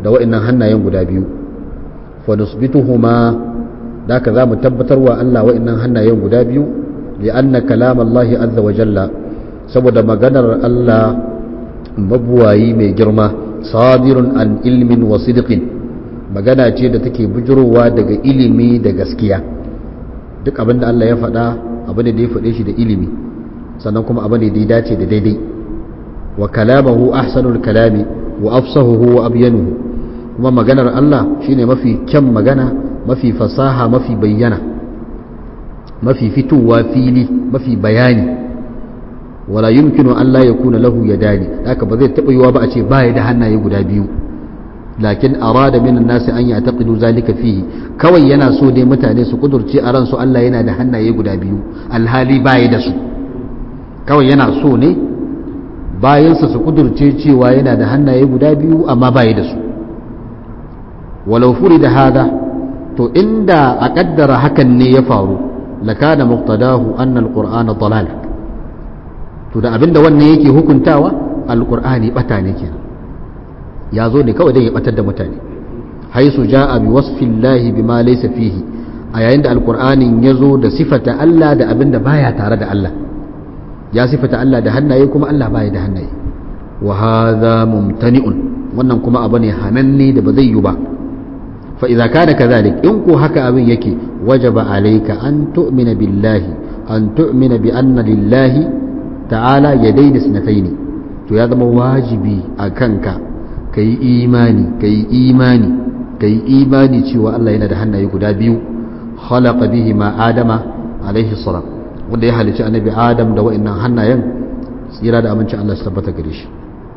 da wa'annan hannayen guda biyu fa nusbituhuma da ka za mu tabbatar wa Allah wa'annan hannayen guda biyu li'anna kalam Allah azza wa jalla saboda maganar Allah mabuwayi mai girma sadirun an ilmin wa sidqin magana ce da take bujurowa daga ilimi da gaskiya duk abin da Allah ya faɗa abu ne da ya faɗe shi da ilimi sannan kuma abu ne da ya dace da daidai wa kalamahu ahsanul kalami wa afsahuhu wa abyanuhu kuma maganar Allah shine mafi kyan magana mafi fasaha mafi bayyana mafi fitowa fili mafi bayani wala yumkinu an la yakuna lahu yadani haka ba zai taɓa yiwa ba a ce baya da hannaye guda biyu lakin arada minan nasi an ya'taqidu zalika fihi kawai yana so dai mutane su kudurce a ransu Allah yana da hannaye guda biyu alhali baya da su kawai yana so ne bayansa su kudurce cewa yana da hannaye guda biyu amma baya da su walau da hada to inda a kaddara hakan ne ya faru lakana muqtadahu anna alqur'ana dalal to da abinda wannan yake hukuntawa alqur'ani bata ne kenan ya zo ne kawai don ya batar da mutane haisu ja'a bi wasfillahi bima laysa fihi a yayin da alqur'anin ya zo da sifata Allah da abinda baya tare da Allah ya sifata Allah da hannaye kuma Allah baya da hannaye wa hadha mumtani'un wannan kuma abu ne hananne da ba zai yi ba fa idza kana kadhalik in ko haka abin yake wajaba alayka an tu'mina billahi an tu'mina bi anna lillahi ta'ala yadayn isnatayn to ya zama wajibi a kanka kai imani kai imani kai imani cewa Allah yana da hannaye guda biyu khalaqa bihi ma adama alaihi salam wanda ya halicci annabi adam da wa'annan hannayen tsira da aminci Allah su tabbata gare shi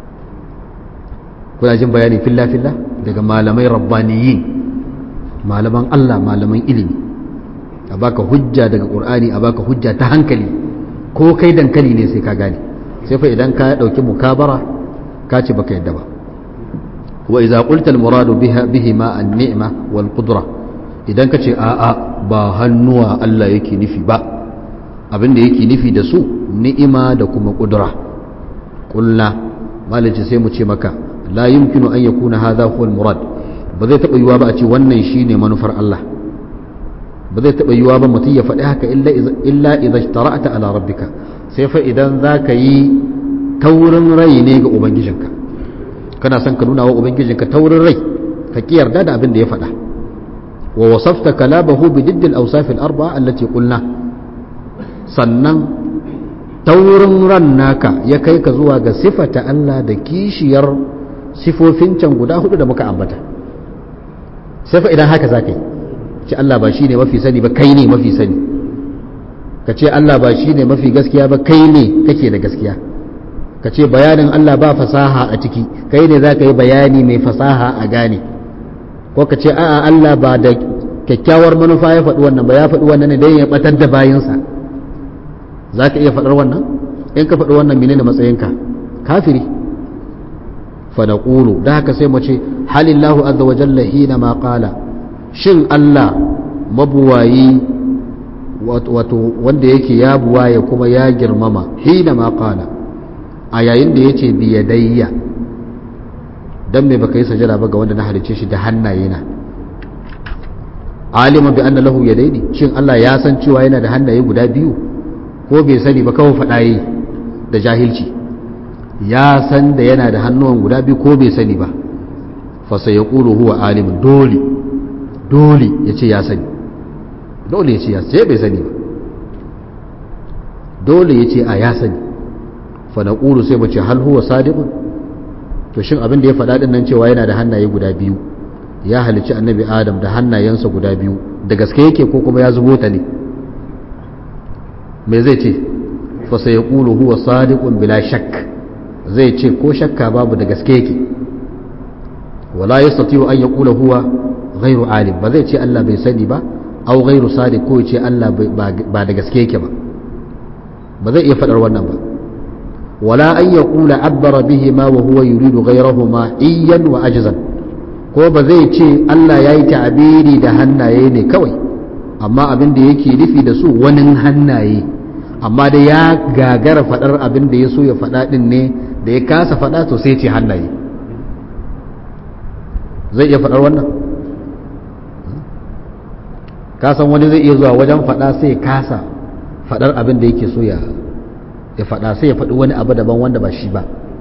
kuna jin bayani filla filla daga malamai rabbaniyin malaman Allah malaman ilimi a baka hujja daga qur'ani a baka hujja ta hankali ko kai dankali ne sai ka gane sai fa idan ka dauki mukabara ka ce baka yadda ba wa idza qulta al muradu biha bihima an ni'ma wal qudra idan ka ce a'a ba hannuwa Allah yake nufi ba abin da yake nufi da su ni'ima da kuma kudura kulna malici sai mu ce maka la yumkinu an yakuna hadha huwa al-murad ba zai taba yiwa ba a ce wannan shine manufar Allah ba zai taba yiwa ba mutum ya faɗi haka illa illa idza ishtara'ta ala rabbika sai fa idan zaka yi taurin rai ne ga ubangijinka kana son ka nuna wa ubangijinka taurin rai ka ki yarda da abin da ya faɗa wa wasafta kalabahu bi diddil awsaf al-arba'a allati qulna sannan taurin ran naka ya kai ka zuwa ga sifata Allah da kishiyar sifofin can guda hudu da muka ambata sai fa idan haka zaka yi ce Allah ba shine mafi sani ba kai ne mafi sani ka ce Allah ba shine mafi gaskiya ba kai ne kake da gaskiya ka ce bayanin Allah ba fasaha a ciki kai ne zaka yi bayani mai fasaha a gane ko ka ce a'a Allah ba da kyakkyawar manufa ya faɗi wannan ba ya faɗi wannan ne don ya batar da bayinsa za ka iya faɗar wannan in ka faɗi wannan menene matsayinka kafiri fanaƙulu da haka sai mu ce halillahu azza wa jalla hina ma qala shin Allah mabuwayi wato wanda yake ya buwaye kuma ya girmama hina ma qala a yayin da yace bi yadayya dan me baka yi sajada ba ga wanda na halice shi da hannaye na alima bi anna lahu yadaini shin Allah ya san cewa yana da hannaye guda biyu ko bai sani ba kawai faɗa yi da jahilci ya san da yana da hannuwan guda biyu ko bai sani ba fasa ya ƙulu huwa alimin dole dole ya ce ya sani dole ya ce ya sai bai sani ba dole ya ce a ya sani fa na ƙulu sai mace hal huwa sadiqun to shin abin da ya faɗa ɗin nan cewa yana da hannaye guda biyu ya halicci annabi adam da hannayensa guda biyu da gaske yake ko kuma ya zubo ta ne me zai ce fa sai yaqulu huwa sadiqun bila shakk zai ce ko shakka babu da gaske yake wala yastati'u an yaqula huwa ghairu alim ba zai ce Allah bai sani ba aw ghairu sadiq ko ce Allah ba da gaske yake ba ba zai iya fadar wannan ba wala an yaqula abbara bihi ma wa huwa yuridu ghayrahuma iyyan wa ajzan ko ba zai ce Allah yayi ta'abiri da hannaye ne kawai amma abin da yake nufi da su wani hannaye amma da ya gagara faɗar abin da ya so ya faɗa ɗin ne da ya kasa faɗa to sai ce hannaye zai iya faɗar wannan kasan wani zai iya zuwa wajen faɗa sai ya kasa faɗar abin da yake so ya faɗa sai ya faɗi wani abu daban wanda ba shi ba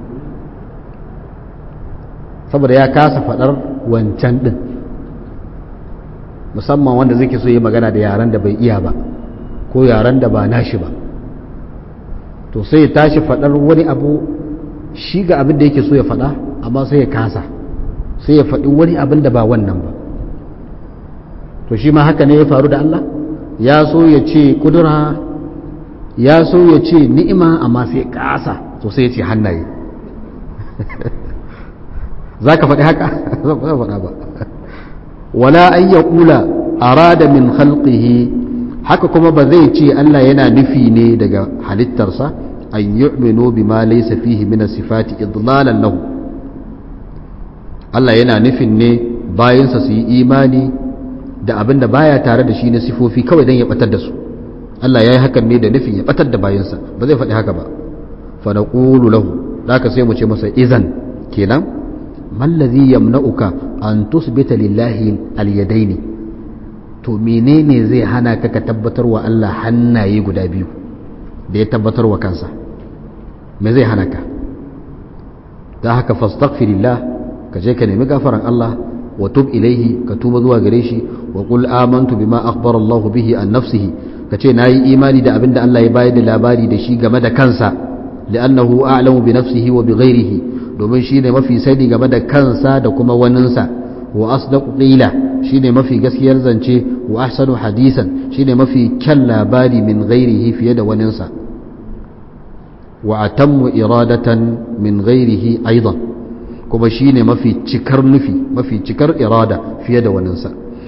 saboda ya kasa faɗar wancan ɗin musamman wanda zai ke so yi magana da yaren da bai iya ba ko yaren da ba nashi ba to sai ya tashi faɗar wani abu shi ga abin da yake so ya faɗa amma sai ya kasa sai ya faɗi wani abin da ba wannan ba to shi ma haka ne ya faru da Allah ya so ya ce kudura ya so ya ce ni'ima amma sai ya kasa to sai ya ce hannaye za ka faɗi haka zan faɗa ba wala an ya ƙula arada min khalqihi haka kuma ba zai ce Allah yana nufi ne daga halittarsa an yu'minu bima laysa fihi min sifati idlalan lahu Allah yana nufin ne bayansa su yi imani da abin da baya tare da shi na sifofi kawai don ya batar da su Allah ya yi hakan ne da nufin ya batar da bayansa ba zai faɗi haka ba fa naqulu lahu ka sai mu ce masa izan kenan mallazi yamna'uka an tusbita lillahi alyadaini to menene zai hana ka ka tabbatar wa Allah hannaye guda biyu da ya tabbatar wa kansa me zai hana ka ta haka fastaghfirillah ka je ka nemi gafaran Allah wa tub ilaihi ka tuba zuwa gare shi wa qul amantu bima akhbara Allah bihi an nafsihi ka ce nayi imani da abinda Allah ya bayar da labari da shi game da kansa li'annahu a'lamu bi nafsihi wa bi ghairihi domin shine mafi sani game da kansa da kuma waninsa wa asdaqu qila shine mafi gaskiyar zance wa ahsanu hadisan shine mafi kyan labari min ghairihi fiye da waninsa wa atammu iradatan min ghairihi aidan kuma shine mafi cikar nufi mafi cikar irada fiye da waninsa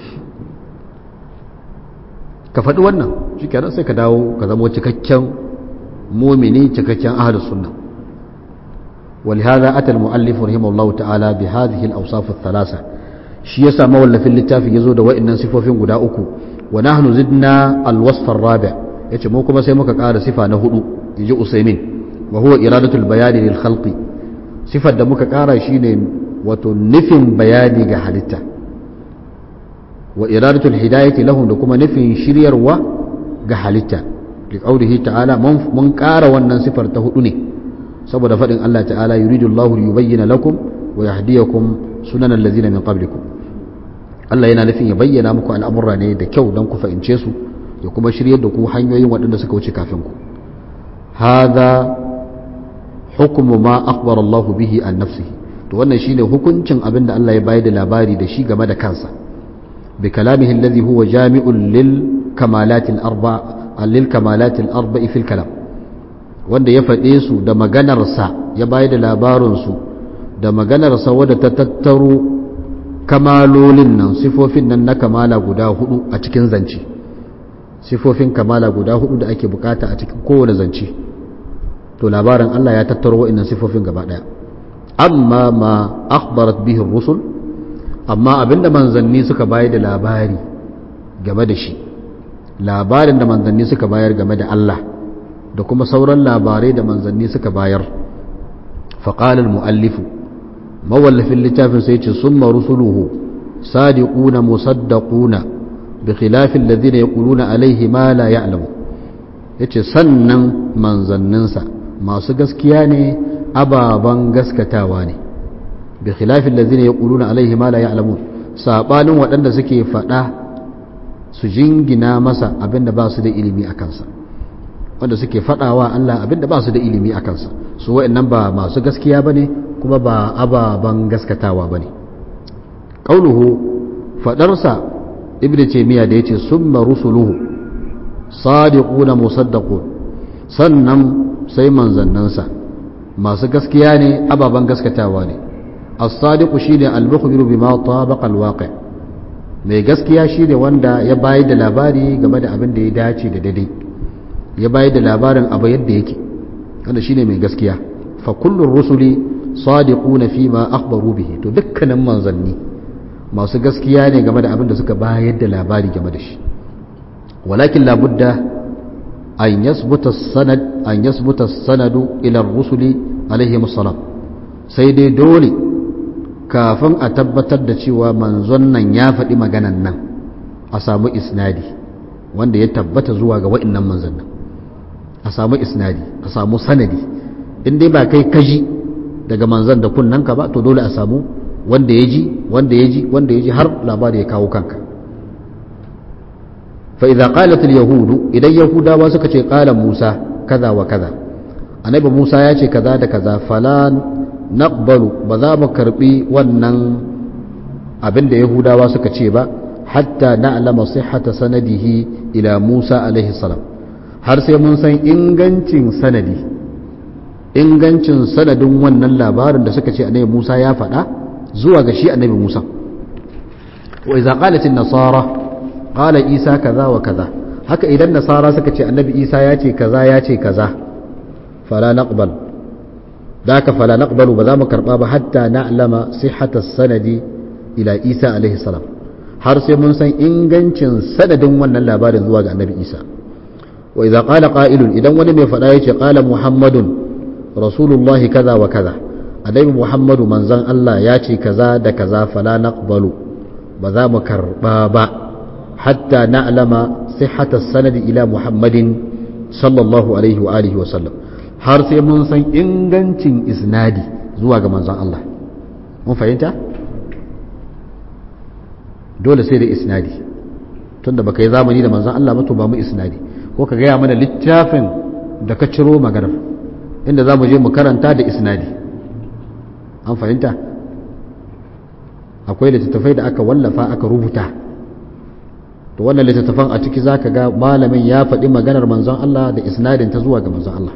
ka faɗi wannan shi kenan sai ka dawo ka zama cikakken mumini cikakken ahlus sunna ولهذا أتى المؤلف رحمه الله تعالى بهذه الأوصاف الثلاثة shi yasa mawallafin littafin yazo da wa'annan sifofin guda uku wa nahnu zidna alwasf arrabi yace mu kuma sai muka ƙara sifa na hudu yaji usaymin wa huwa iradatul bayani lil khalqi sifar da muka ƙara shine wato nufin bayani ga halitta wa iradatul hidayati lahum da kuma nufin shiryarwa ga halitta li qawlihi ta'ala mun ƙara wannan sifar ta hudu ne saboda faɗin Allah ta'ala yuridu Allahu yubayyana lakum wa yahdiyakum sunanan allazina min qablikum Allah yana nufin ya bayyana muku al'amurra ne da kyau don ku fahimce su ya kuma shiryar da ku hanyoyin waɗanda suka wuce kafin ku hadha hukmu ma akhbara Allah bihi an nafsihi to wannan shine hukuncin abin da Allah ya bayar da labari da shi game da kansa bi kalamihi alladhi huwa jami'un lil kamalat al arba lil kamalat al arba'i fil kalam wanda ya faɗe su da maganarsa ya bayar da labarinsu da maganarsa wadda ta tattaro kamalolin nan sifofin nan na kamala guda hudu a cikin zance sifofin kamala guda hudu da ake bukata a cikin kowane zance to labarin Allah ya tattaro wa'annan sifofin gaba daya amma ma akhbarat bihi rusul amma abinda manzanni suka bayar da labari game da shi labarin da manzanni suka bayar game da Allah da kuma sauran labarai da manzanni suka bayar faƙalar mu'allifu mawallafin littafin sai ce sun rusuluhu sadiquna musaddaquna bi khilafin ladina yaquluna alaihi ma la ya'lamu yace sannan manzanninsa masu gaskiya ne ababan gaskatawa ne bi khilafin ladina yaquluna alaihi ma la ya'lamun sabanin waɗanda suke faɗa su jingina masa abinda ba su da ilimi a kansa wanda suke faɗawa Allah abinda ba su da ilimi a kansa su wa'annan ba masu gaskiya bane kuma ba ababan gaskatawa bane qauluhu fadarsa ibn taymiya da yace summa rusuluhu sadiquna musaddaqun sannan sai manzannansa masu gaskiya ne ababan gaskatawa ne as-sadiqu shine al-mukhbiru bima tabaqa al-waqi' mai gaskiya shine wanda ya bayar da labari game da abin da ya dace da daidai ya bayar da labarin abu yadda yake wanda shine mai gaskiya fa kullur rusuli sadiquna fi ma akhbaru bihi to dukkanin manzanni masu gaskiya ne game da abin da suka bayar da labari game da shi walakin labudda an yasbuta sanad an yasbuta sanadu ila rusuli alaihi salam sai dai dole kafin a tabbatar da cewa manzon nan ya faɗi maganan nan a samu isnadi wanda ya tabbata zuwa ga wa'innan manzannin a samu isnadi a samu sanadi in dai ba kai kaji daga manzan da kunnanka ba to dole a samu wanda ya ji wanda ya ji wanda ya ji har labari ya kawo kanka fa idza qalat al yahudu idan yahudawa suka ce qala musa kaza wa kaza annabi musa ya ce kaza da kaza fala naqbalu ba za mu karbi wannan abin da yahudawa suka ce ba hatta na'lama sihhata sanadihi ila musa alaihi salam har sai mun san ingancin sanadi ingancin sanadin wannan labarin da suka ce annabi Musa ya faɗa zuwa ga shi annabi Musa wa idza qalat an-nasara qala Isa kaza wa kaza haka idan nasara suka ce annabi Isa ya ce kaza ya ce kaza fala naqbal daka fala naqbalu ba za mu karba ba hatta na'lama sihhata sanadi ila Isa alaihi salam har sai mun san ingancin sanadin wannan labarin zuwa ga annabi Isa wa idza qala qa'ilun idan wani mai faɗa yace qala muhammadun rasulullahi kaza wa kaza annabi muhammadu manzon Allah ya ce kaza da kaza fala naqbalu ba za mu karba ba hatta na'lama sihhata sanadi ila muhammadin sallallahu alaihi wa alihi wa sallam har sai mun san ingancin isnadi zuwa ga manzon Allah mun fahimta dole sai da isnadi tunda baka yi zamani da manzon Allah ba to ba mu isnadi ko ka gaya mana littafin da ka ciro maganar inda za mu je mu karanta da isnadi an fahimta akwai littattafai da aka wallafa aka rubuta to wannan littattafan a ciki zaka ga malamin ya faɗi maganar manzon Allah da isnadin ta zuwa ga manzon Allah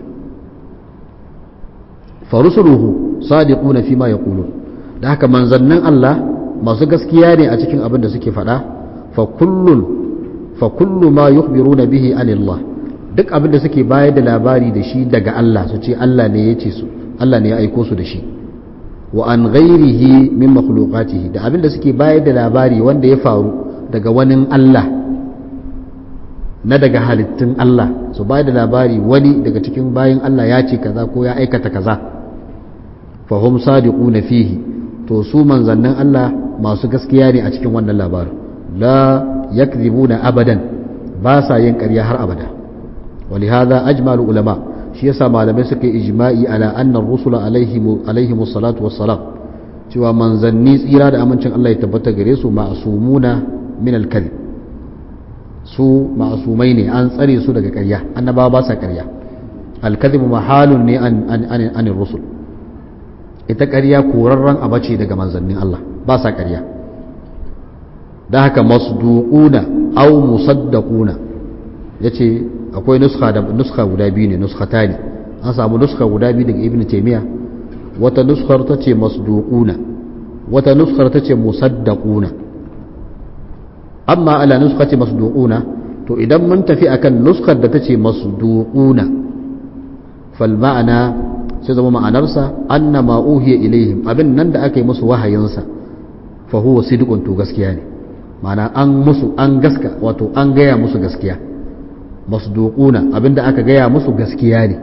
farusuluhu sadiquna fi ma yaqulun da haka manzannin Allah masu gaskiya ne a cikin abin da suke faɗa fa kullun fa kullu ma yukhbiruna bihi anillah duk abin da suke bayar da labari da shi daga Allah su ce Allah ne ya ce su Allah ne ya aiko su da shi wa an ghairihi min makhluqatihi da abin da suke bayar da labari wanda ya faru daga wani Allah na daga halittun Allah su bayar da labari wani daga cikin bayin Allah ya ce kaza ko ya aikata kaza fa hum sadiquna fihi to su manzannin Allah masu gaskiya ne a cikin wannan labarin la yakzibuna abadan ba sa yin ƙarya har abada ولهذا أجمع العلماء شيء سما لم يسك إجماعي على أن الرسل عليهم عليهم الصلاة والسلام cewa manzanni tsira da amincin Allah ya tabbata gare su ma'asumuna min al-kadhib su ma'asumai ne an tsare su daga ƙarya annabawa ba sa ƙarya al-kadhib mahalun ne an an an rusul ita ƙarya korarren abace daga manzannin Allah ba sa ƙarya da haka masduquna aw musaddaquna yace akwai nuska da nuska guda biyu ne nuskata ne an samu nuska guda biyu daga ibn taymiya wata nuskar ta ce masduquna wata nuskar ta ce musaddaquna amma ala nuskati masduquna to idan mun tafi akan nuskar da ta ce masduquna fal ma'ana sai zama ma'anarsa anna ma uhiya ilaihim abin nan da aka yi musu wahayinsa fa huwa sidqun to gaskiya ne ma'ana an musu an gaska wato an gaya musu gaskiya masduquna abinda aka gaya musu gaskiya ne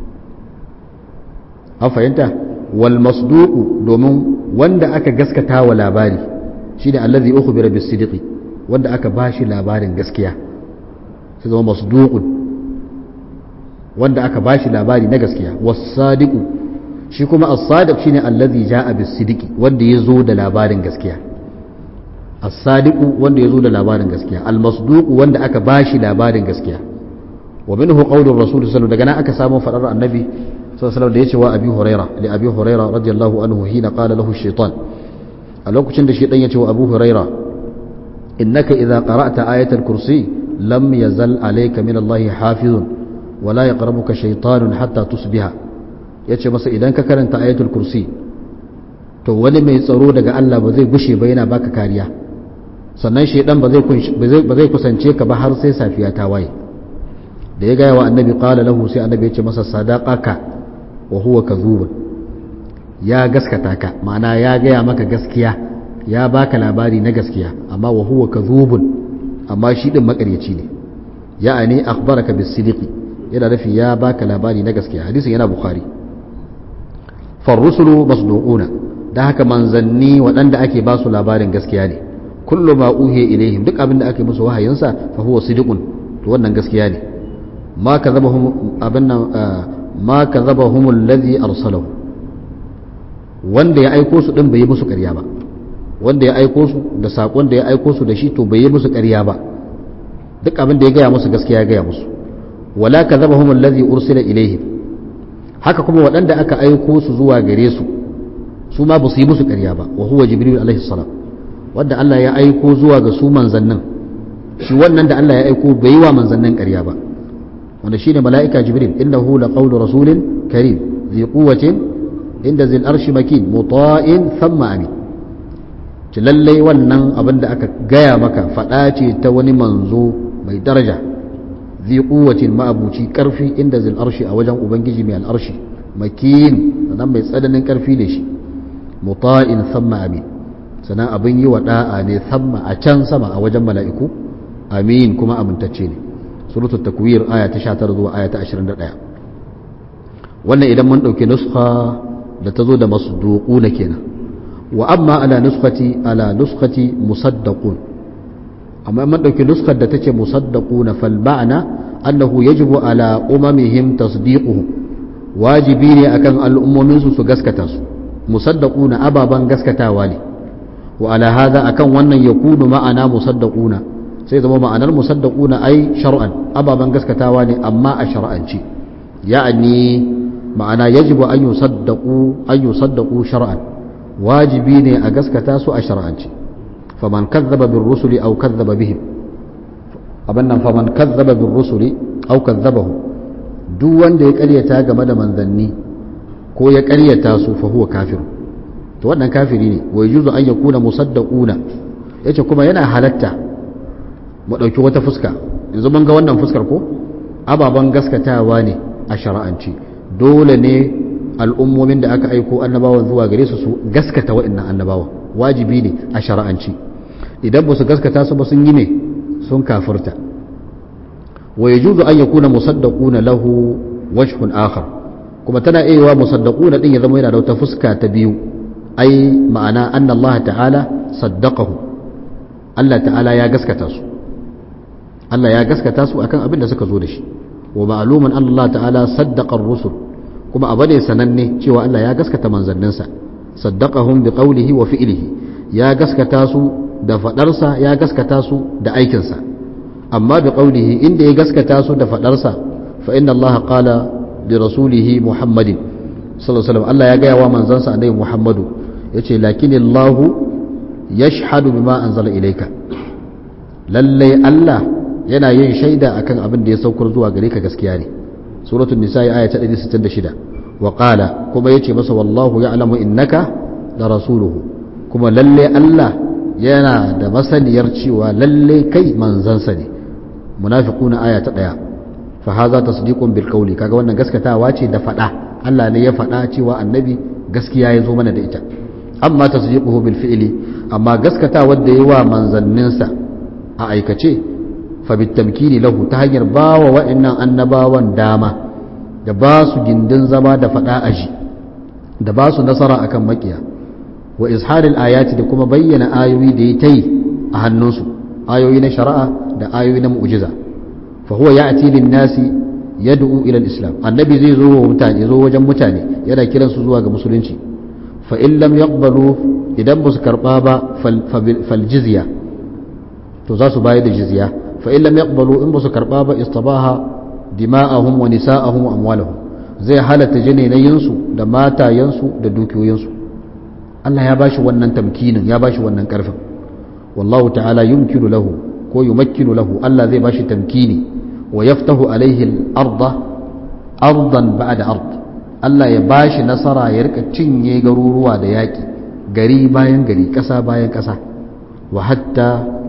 an fahimta wal masduqu domin wanda aka gaskata wa labari shine allazi ukhbira bis sidqi wanda aka bashi labarin gaskiya sai zama masduqun wanda aka bashi labari na gaskiya was sadiqu shi kuma as-sadiq shine allazi jaa bis sidqi wanda yazo da labarin gaskiya as-sadiqu wanda yazo da labarin gaskiya al-masduqu wanda aka bashi labarin gaskiya wa minhu qawlu rasul sallallahu daga nan aka samu fadar annabi sallallahu da yace wa abi huraira li abi huraira radiyallahu anhu hina qala lahu shaytan a lokacin da shaytan yace wa abu huraira innaka idza qara'ta ayatal kursi lam yazal alayka min allahi hafizun wa la yaqrabuka shaytanun hatta tusbiha yace masa idan ka karanta ayatul kursi to wani mai tsaro daga Allah ba zai gushe ba yana baka kariya sannan shaidan ba zai kusance ka ba har sai safiya ta waye da ya gaya wa annabi qala lahu sai annabi ya ce masa sadaqaka wa huwa kadhubun ya gaskata ka ma'ana ya gaya maka gaskiya ya baka labari na gaskiya amma wa huwa kadhubun amma shi din makaryaci ne ya'ani akhbaraka bis sidiqi yana nufi ya baka labari na gaskiya hadisin yana bukhari farrusulu masduquna da haka manzanni waɗanda ake ba su labarin gaskiya ne kullu ma uhiya ilaihim duk abin da ake musu wahayinsa fa huwa sidiqun to wannan gaskiya ne ma kadzabahum abinna ma kadzabahum alladhi arsalahu wanda ya aiko su din bai yi musu ƙarya ba wanda ya aiko su da sakon da ya aiko su da shi to bai yi musu ƙarya ba duk abin da ya gaya musu gaskiya ya gaya musu wala kadzabahum alladhi ursila ilaihim haka kuma waɗanda aka aiko su zuwa gare su su ma ba su yi musu ƙarya ba wa huwa jibril alaihi salam wanda Allah ya aiko zuwa ga su manzannin shi wannan da Allah ya aiko bai yi wa manzannin ƙarya ba wanda shine mala'ika jibril innahu laqawlu rasulin karim zi quwwatin inda zil arshi makin muta'in thumma amin ci lallai wannan abin da aka gaya maka faɗa ce ta wani manzo mai daraja zi quwwatin ma'abuci karfi inda zil arshi a wajen ubangiji mai al'arshi makin sannan mai tsananin karfi ne shi muta'in thumma amin sannan abin yi wa da'a ne thumma a can sama a wajen mala'iku amin kuma amintacce ne suratul takwir aya ta 19 zuwa aya ta 21 wannan idan mun dauki nuskha da ta zo da masduquna kenan wa amma ala nuskhati ala nuskhati musaddaqun amma mun dauki nuskar da tace musaddaquna fal ma'ana annahu yajibu ala umamihim tasdiquhum wajibi ne akan al'ummomin su su gaskata su musaddaquna ababan gaskatawa ne wa ala hadha akan wannan yakunu ma'ana musaddaquna sai zama ma'anar musaddaquna ai shar'an ababan gaskatawa ne amma a shar'anci ya'ani ma'ana yajibu an yusaddaqu an yusaddaqu shar'an wajibi ne a gaskata su a shar'anci faman kazzaba bir rusuli aw kazzaba bihim abannan faman kazzaba bir rusuli aw kazzabahu duk wanda ya ƙaryata game da manzanni ko ya ƙaryata su fa huwa kafir to wannan kafiri ne wa yujuzu an yakuna musaddaquna yace kuma yana halatta mu ɗauki wata fuska yanzu mun ga wannan fuskar ko ababen gaskatawa ne a shara'anci dole ne al'ummomin da aka aiko annabawan zuwa gare su su gaskata waɗannan annabawan wajibi ne a shara'anci idan ba su gaskata su ba sun yi ne sun kafirta wa yajuzu an yakuna musaddaquna lahu wajhun akhar kuma tana iya wa musaddaquna din ya zama yana da wata fuska ta biyu ai ma'ana anna Allah ta'ala saddaqahu Allah ta'ala ya gaskata su Allah ya gaskata su akan abin da suka zo da shi wa ma'luman an Allah ta'ala saddaqa ar-rusul kuma abu ne sananne cewa Allah ya gaskata manzanninsa saddaqahum bi qawlihi wa fi'lihi ya gaskata su da fadarsa ya gaskata su da aikinsa amma bi qawlihi inda ya gaskata su da fadarsa fa inna Allah qala li rasulihi Muhammadin sallallahu alaihi wasallam Allah ya gaya wa manzansa annabi Muhammadu yace lakin Allah yashhadu bima anzala ilayka lallai Allah yana yin shaida akan abin da ya saukar zuwa gare ka gaskiya ne suratul nisa aya ta 166 wa qala kuma yace masa wallahu ya'lamu innaka la rasuluhu kuma lalle Allah yana da masaniyar cewa lalle kai manzansa ne munafiquna aya ta 1 fa hadha tasdiqun bil qawli kaga wannan gaskatawa ce da fada Allah ne ya fada cewa annabi gaskiya ya zo mana da ita amma tasdiquhu bil fi'li amma gaskatawa da yawa manzanninsa a aikace fabitamkini lahu ta hanyar ba wa wa'annan annabawan dama da ba su gindin zama da faɗa aji da ba su nasara akan makiya wa izharil ayati da kuma bayyana ayoyi da ya ta yi a hannunsu ayoyi na shari'a da ayoyi na mu'jiza fa huwa ya'ti lin nasi yad'u ila al-islam annabi zai zo wa mutane zo wajen mutane yana kiransu zuwa ga musulunci fa in lam yaqbalu idan ba su karba ba fal jizya to za su bayar da jizya فإن لم يقبلوا إن بس كربابا استباها دماءهم ونساءهم وأموالهم زي حالة جني ينسو da matayensu da dukiyoyinsu Allah ya bashi wannan tamkinin ya bashi wannan karfin wallahu ta'ala yumkinu lahu ko yumakkinu lahu Allah zai bashi tamkini wa yaftahu alaihi al-arda ardan ba'da ard Allah ya bashi nasara ya rika cinye garuruwa da yaki gari bayan gari kasa bayan kasa wa hatta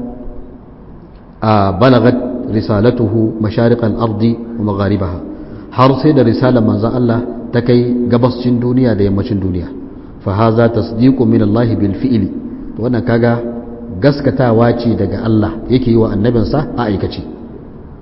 balagat risalatuhu mashariqal ardi wa magharibaha har sai da risalar manzon Allah ta kai gabascin duniya da yammacin duniya fa haza tasdiqu min Allah bil fi'li to wannan kaga gaskatawa ce daga Allah yake yi wa annabinsa a aikace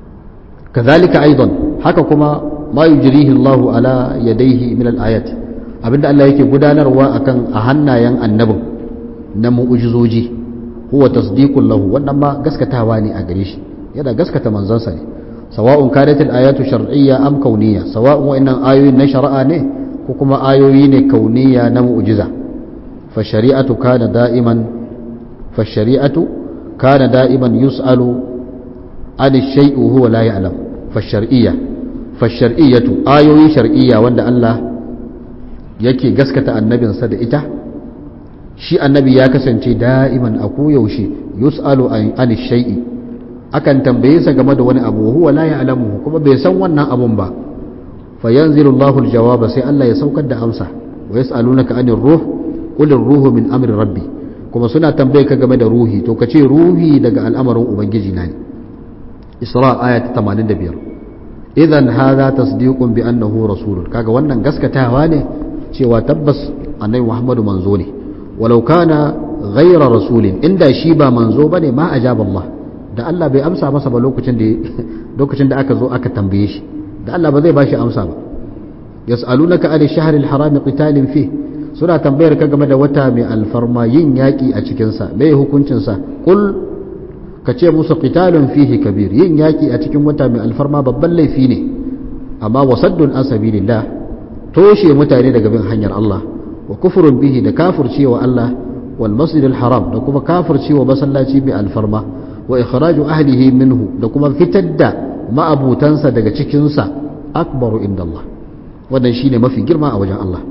kazalika aidan haka kuma ma yujrihi Allah ala yadayhi min al ayat abinda Allah yake gudanarwa akan a hannayen annabin na mu'ujizoji huwa tasdiqul lahu wannan ma gaskatawa ne a gare shi yana gaskata manzansa ne sawa'un kanat al-ayatu shar'iyya am kauniyya sawa'un wa'annan ayoyin na shari'a ne ko kuma ayoyi ne kauniyya na mu'jiza fa shari'atu kana da'iman fa shari'atu kana da'iman yus'alu an shay'u huwa la ya'lam fa shar'iyya fa shar'iyyatu ayoyi shar'iyya wanda Allah yake gaskata annabinsa da ita shi annabi ya kasance da'iman a koyaushe yus'alu an shay'i akan tambaye sa game da wani abu huwa la ya'lamu kuma bai san wannan abun ba fa yanzilu Allahu al-jawaba sai Allah ya saukar da amsa wa yas'alunaka anir ruh qul ar-ruhu min amri rabbi kuma suna tambaye ka game da ruhi to kace ruhi daga al'amarin ubangiji na ne Isra ayat 85 idan hadha tasdiqun bi annahu rasulun kaga wannan gaskatawa ne cewa tabbas annabi Muhammadu manzo ne walau kana ghayra rasulin inda shi ba manzo bane ma ajaba Allah da Allah bai amsa masa ba lokacin da lokacin da aka zo aka tambaye shi da Allah ba zai bashi amsa ba yas'alunaka an ash-shahr al-haram qitalin fi suna tambayar ka game da wata mai alfarma yin yaki a cikin sa me hukuncin sa kul ka ce musu qitalun fihi kabir yin yaki a cikin wata mai alfarma babban laifi ne amma wasaddun an sabilillah toshe mutane daga bin hanyar Allah wa kufrun bihi da kafircewa Allah wal masjidil haram da kuma kafircewa masallaci mai alfarma wa ikhraju ahlihi minhu da kuma fitar da ma'abutansa daga cikinsa akbaru inda Allah wannan shine mafi girma a wajen Allah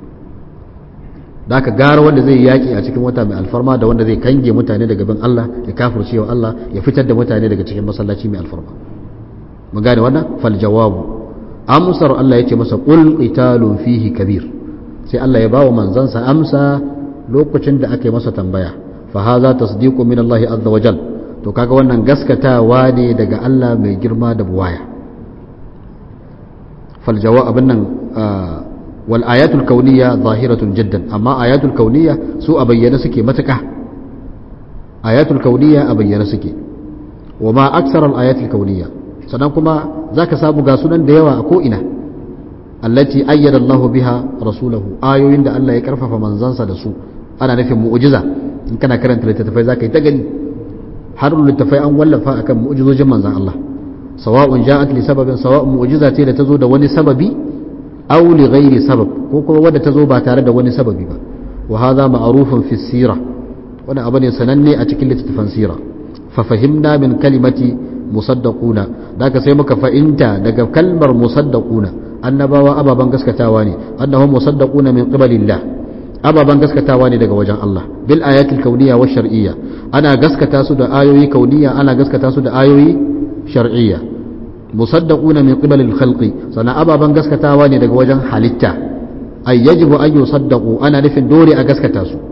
da aka gara wanda zai yaki a cikin wata mai alfarma da wanda zai kange mutane daga bin Allah ya kafirce wa Allah ya fitar da mutane daga cikin masallaci mai alfarma mun gane wannan fal jawabu amsar Allah yace masa qul qitalun fihi kabir sai Allah ya bawa manzansa amsa lokacin da aka yi masa tambaya fa hadha tasdiqu min Allah azza wa jalla to kaga wannan gaskatawa ne daga Allah mai girma da buwaya faljawa abin nan wal ayatul kauniyya zahiratun jiddan amma ayatul kauniyya su a bayyana suke matuka ayatul kauniyya a bayyana suke wa ma aksar al ayatul kauniyya sannan kuma zaka samu ga sunan da yawa a ko ina allati ayyada Allah biha rasulahu ayoyin da Allah ya karfafa manzansa da su ana nufin mu'jiza in kana karanta littattafai zaka yi ta gani har littafai an wallafa akan mu'jizojin manzon Allah sawa'un ja'at li sababin sawa'un mu'jiza ce da tazo da wani sababi aw li ghairi sabab ko kuma wadda tazo ba tare da wani sababi ba wa hadha ma'rufun fi sira wannan abu ne sananne a cikin littattafan sira fa fahimna min kalimati musaddaquna daga sai muka fahimta daga kalmar musaddaquna annabawa ababan gaskatawa ne annahum musaddaquna min qibalillah ababen gaskatawa ne daga wajen Allah bil ayatul kauniyya wa shar'iyya ana gaskata su da ayoyi kauniyya ana gaskata su da ayoyi shar'iyya musaddaquna min qibal al khalqi sana ababen gaskatawa ne daga wajen halitta ay yajibu an yusaddaqu ana nufin dole a gaskata su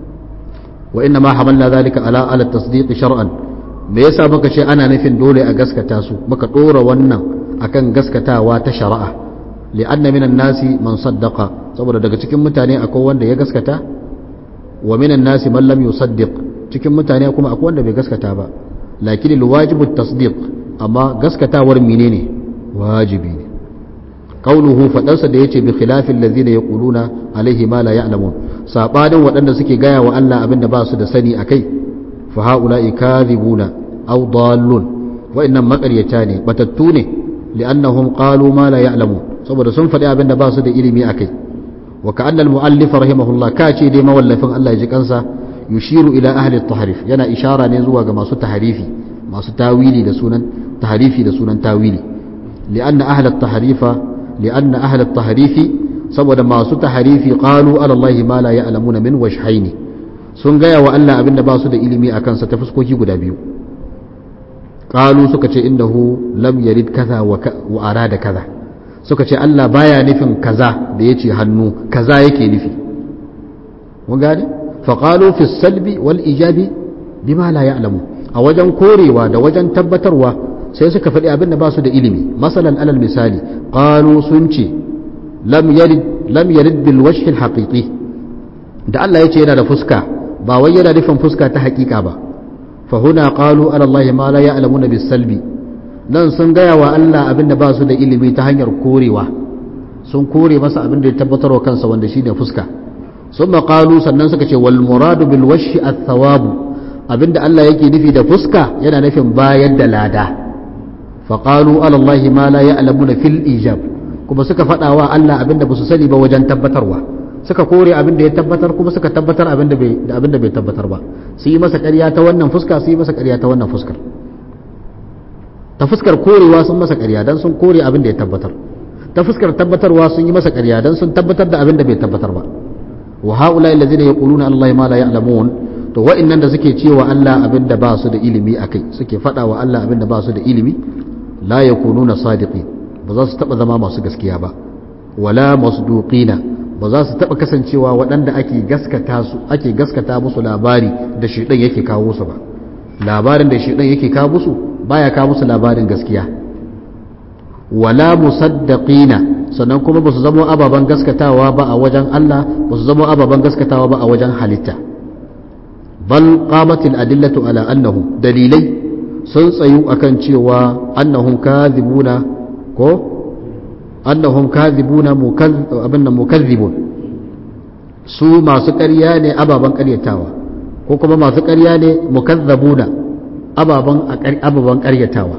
wa inna ma hamalna zalika ala ala tasdiq shar'an me yasa muka ce ana nufin dole a gaskata su muka dora wannan akan gaskatawa ta shari'a li'anna minan nasi man saddaqa saboda daga cikin mutane akwai wanda ya gaskata wa minan nasi man lam yusaddiq cikin mutane kuma akwai wanda bai gaskata ba lakin alwajibu tasdiq amma gaskatawar menene wajibi ne qauluhu fadansa da yace bi khilafil ladina yaquluna alaihi ma la ya'lamun sabanin waɗanda suke gaya wa Allah abinda ba su da sani akai fa haula'i kadhibuna aw dallun wa innam maqaryata ne batattu ne li'annahum qalu ma la ya'lamun saboda sun faɗi abinda ba su da ilimi akai وكأن المؤلف رحمه الله كاشي دي مولفن الله يجي كنسا يشير إلى أهل التحريف ينا إشارة نزوى ما سو تحريفي ما سو تاويلي لسونا تحريفي لسونا تاويلي لأن أهل التحريف لأن أهل التحريف سبب ما سو تحريفي قالوا على الله ما لا يعلمون من وجهين sun gaya wa Allah abin da ba su da ilimi a kansa ta fuskoki guda biyu qalu suka ce innahu lam yarid kaza wa arada kaza suka ce Allah baya nufin kaza da ya ce hannu kaza yake nufi mun gane faƙalu fi salbi wal ijabi bima la ya'lamu a wajen korewa da wajen tabbatarwa sai suka faɗi abin da ba su da ilimi masalan alal misali qalu sun ce lam yarid lam yarid bil wajhi al haqiqi da Allah ya ce yana da fuska ba wai yana nufin fuska ta haƙiƙa ba fa huna qalu ala Allah ma la ya'lamuna bis salbi nan sun gaya wa Allah abin da ba su da ilimi ta hanyar korewa sun kore masa abin da ya tabbatarwa kansa wanda shine fuska sun maƙalu sannan suka ce wal muradu bil washi at-thawabu abinda Allah yake nufi da fuska yana nufin bayar da lada faqalu ala Allah ma la ya'lamuna fil ijab kuma suka faɗa wa Allah abinda ba su sani ba wajen tabbatarwa suka kore abinda ya tabbatar kuma suka tabbatar abinda bai da abinda bai tabbatar ba su yi masa ƙarya ta wannan fuska su yi masa ƙarya ta wannan fuskar ta fuskar korewa sun masa ƙarya dan sun kore abinda ya tabbatar ta fuskar tabbatarwa sun yi masa ƙarya dan sun tabbatar da abinda bai tabbatar ba wa haula allazina yaquluna Allah ma la ya'lamun to wa'annan da suke cewa Allah abinda ba su da ilimi akai suke faɗa wa Allah abinda ba su da ilimi la yakununa sadiqin ba za su taba zama masu gaskiya ba wala masduqina ba za su taba kasancewa waɗanda ake gaskata su ake gaskata musu labari da shedan yake kawo su ba labarin da shedan yake kawo musu baya kawo musu labarin gaskiya wala musaddaqina sannan kuma ba su zama ababen gaskatawa ba a wajen Allah ba su zama ababen gaskatawa ba a wajen halitta bal qamatil adillatu ala annahu dalilai sun tsayu akan cewa annahum kadhibuna ko annahum kadhibuna abinda mukazzibun su masu ƙarya ne ababen ƙaryatawa ko kuma masu ƙarya ne mukazzabuna ababen ababen ƙaryatawa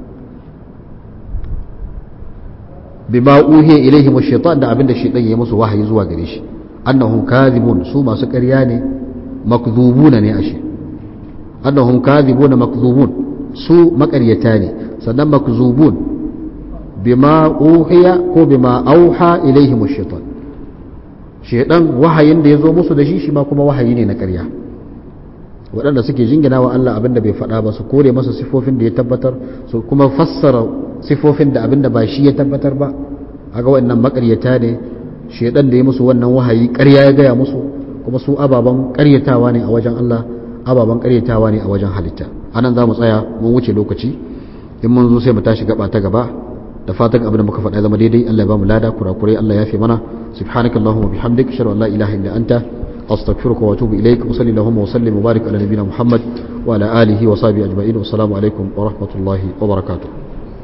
bima uhiya ilaihim ash-shaytan da abinda shaytan ya musu wahayi zuwa gare shi annahum kadhibun su masu ƙarya ne makdhubuna ne ashe annahum kadhibuna makdhubun su makaryata ne sannan makzubun bima uhiya ko bima auha ilaihim ash-shaytan shaytan wahayin da yazo musu da shi shi ma kuma wahayi ne na ƙarya waɗanda suke jingina wa Allah abinda bai faɗa ba su kore masa sifofin da ya tabbatar su kuma fassara sifofin da abinda ba shi ya tabbatar ba aga wannan makaryata ne shaytan da ya musu wannan wahayi ƙarya ya gaya musu kuma su ababen ƙaryatawa ne a wajen Allah ababen ƙaryatawa ne a wajen halitta anan za mu tsaya mun wuce lokaci in mun zo sai mu tashi gaba ta gaba da fatan abin da muka faɗa zama daidai Allah ya ba mu lada kurakurai Allah ya fi mana subhanaka allahumma bihamdik ashhadu an la ilaha illa anta astaghfiruka wa atubu ilaik wa sallallahu wa sallim wa barik ala nabiyyina muhammad wa ala alihi wa sahbihi ajma'in wa assalamu alaikum wa rahmatullahi wa barakatuh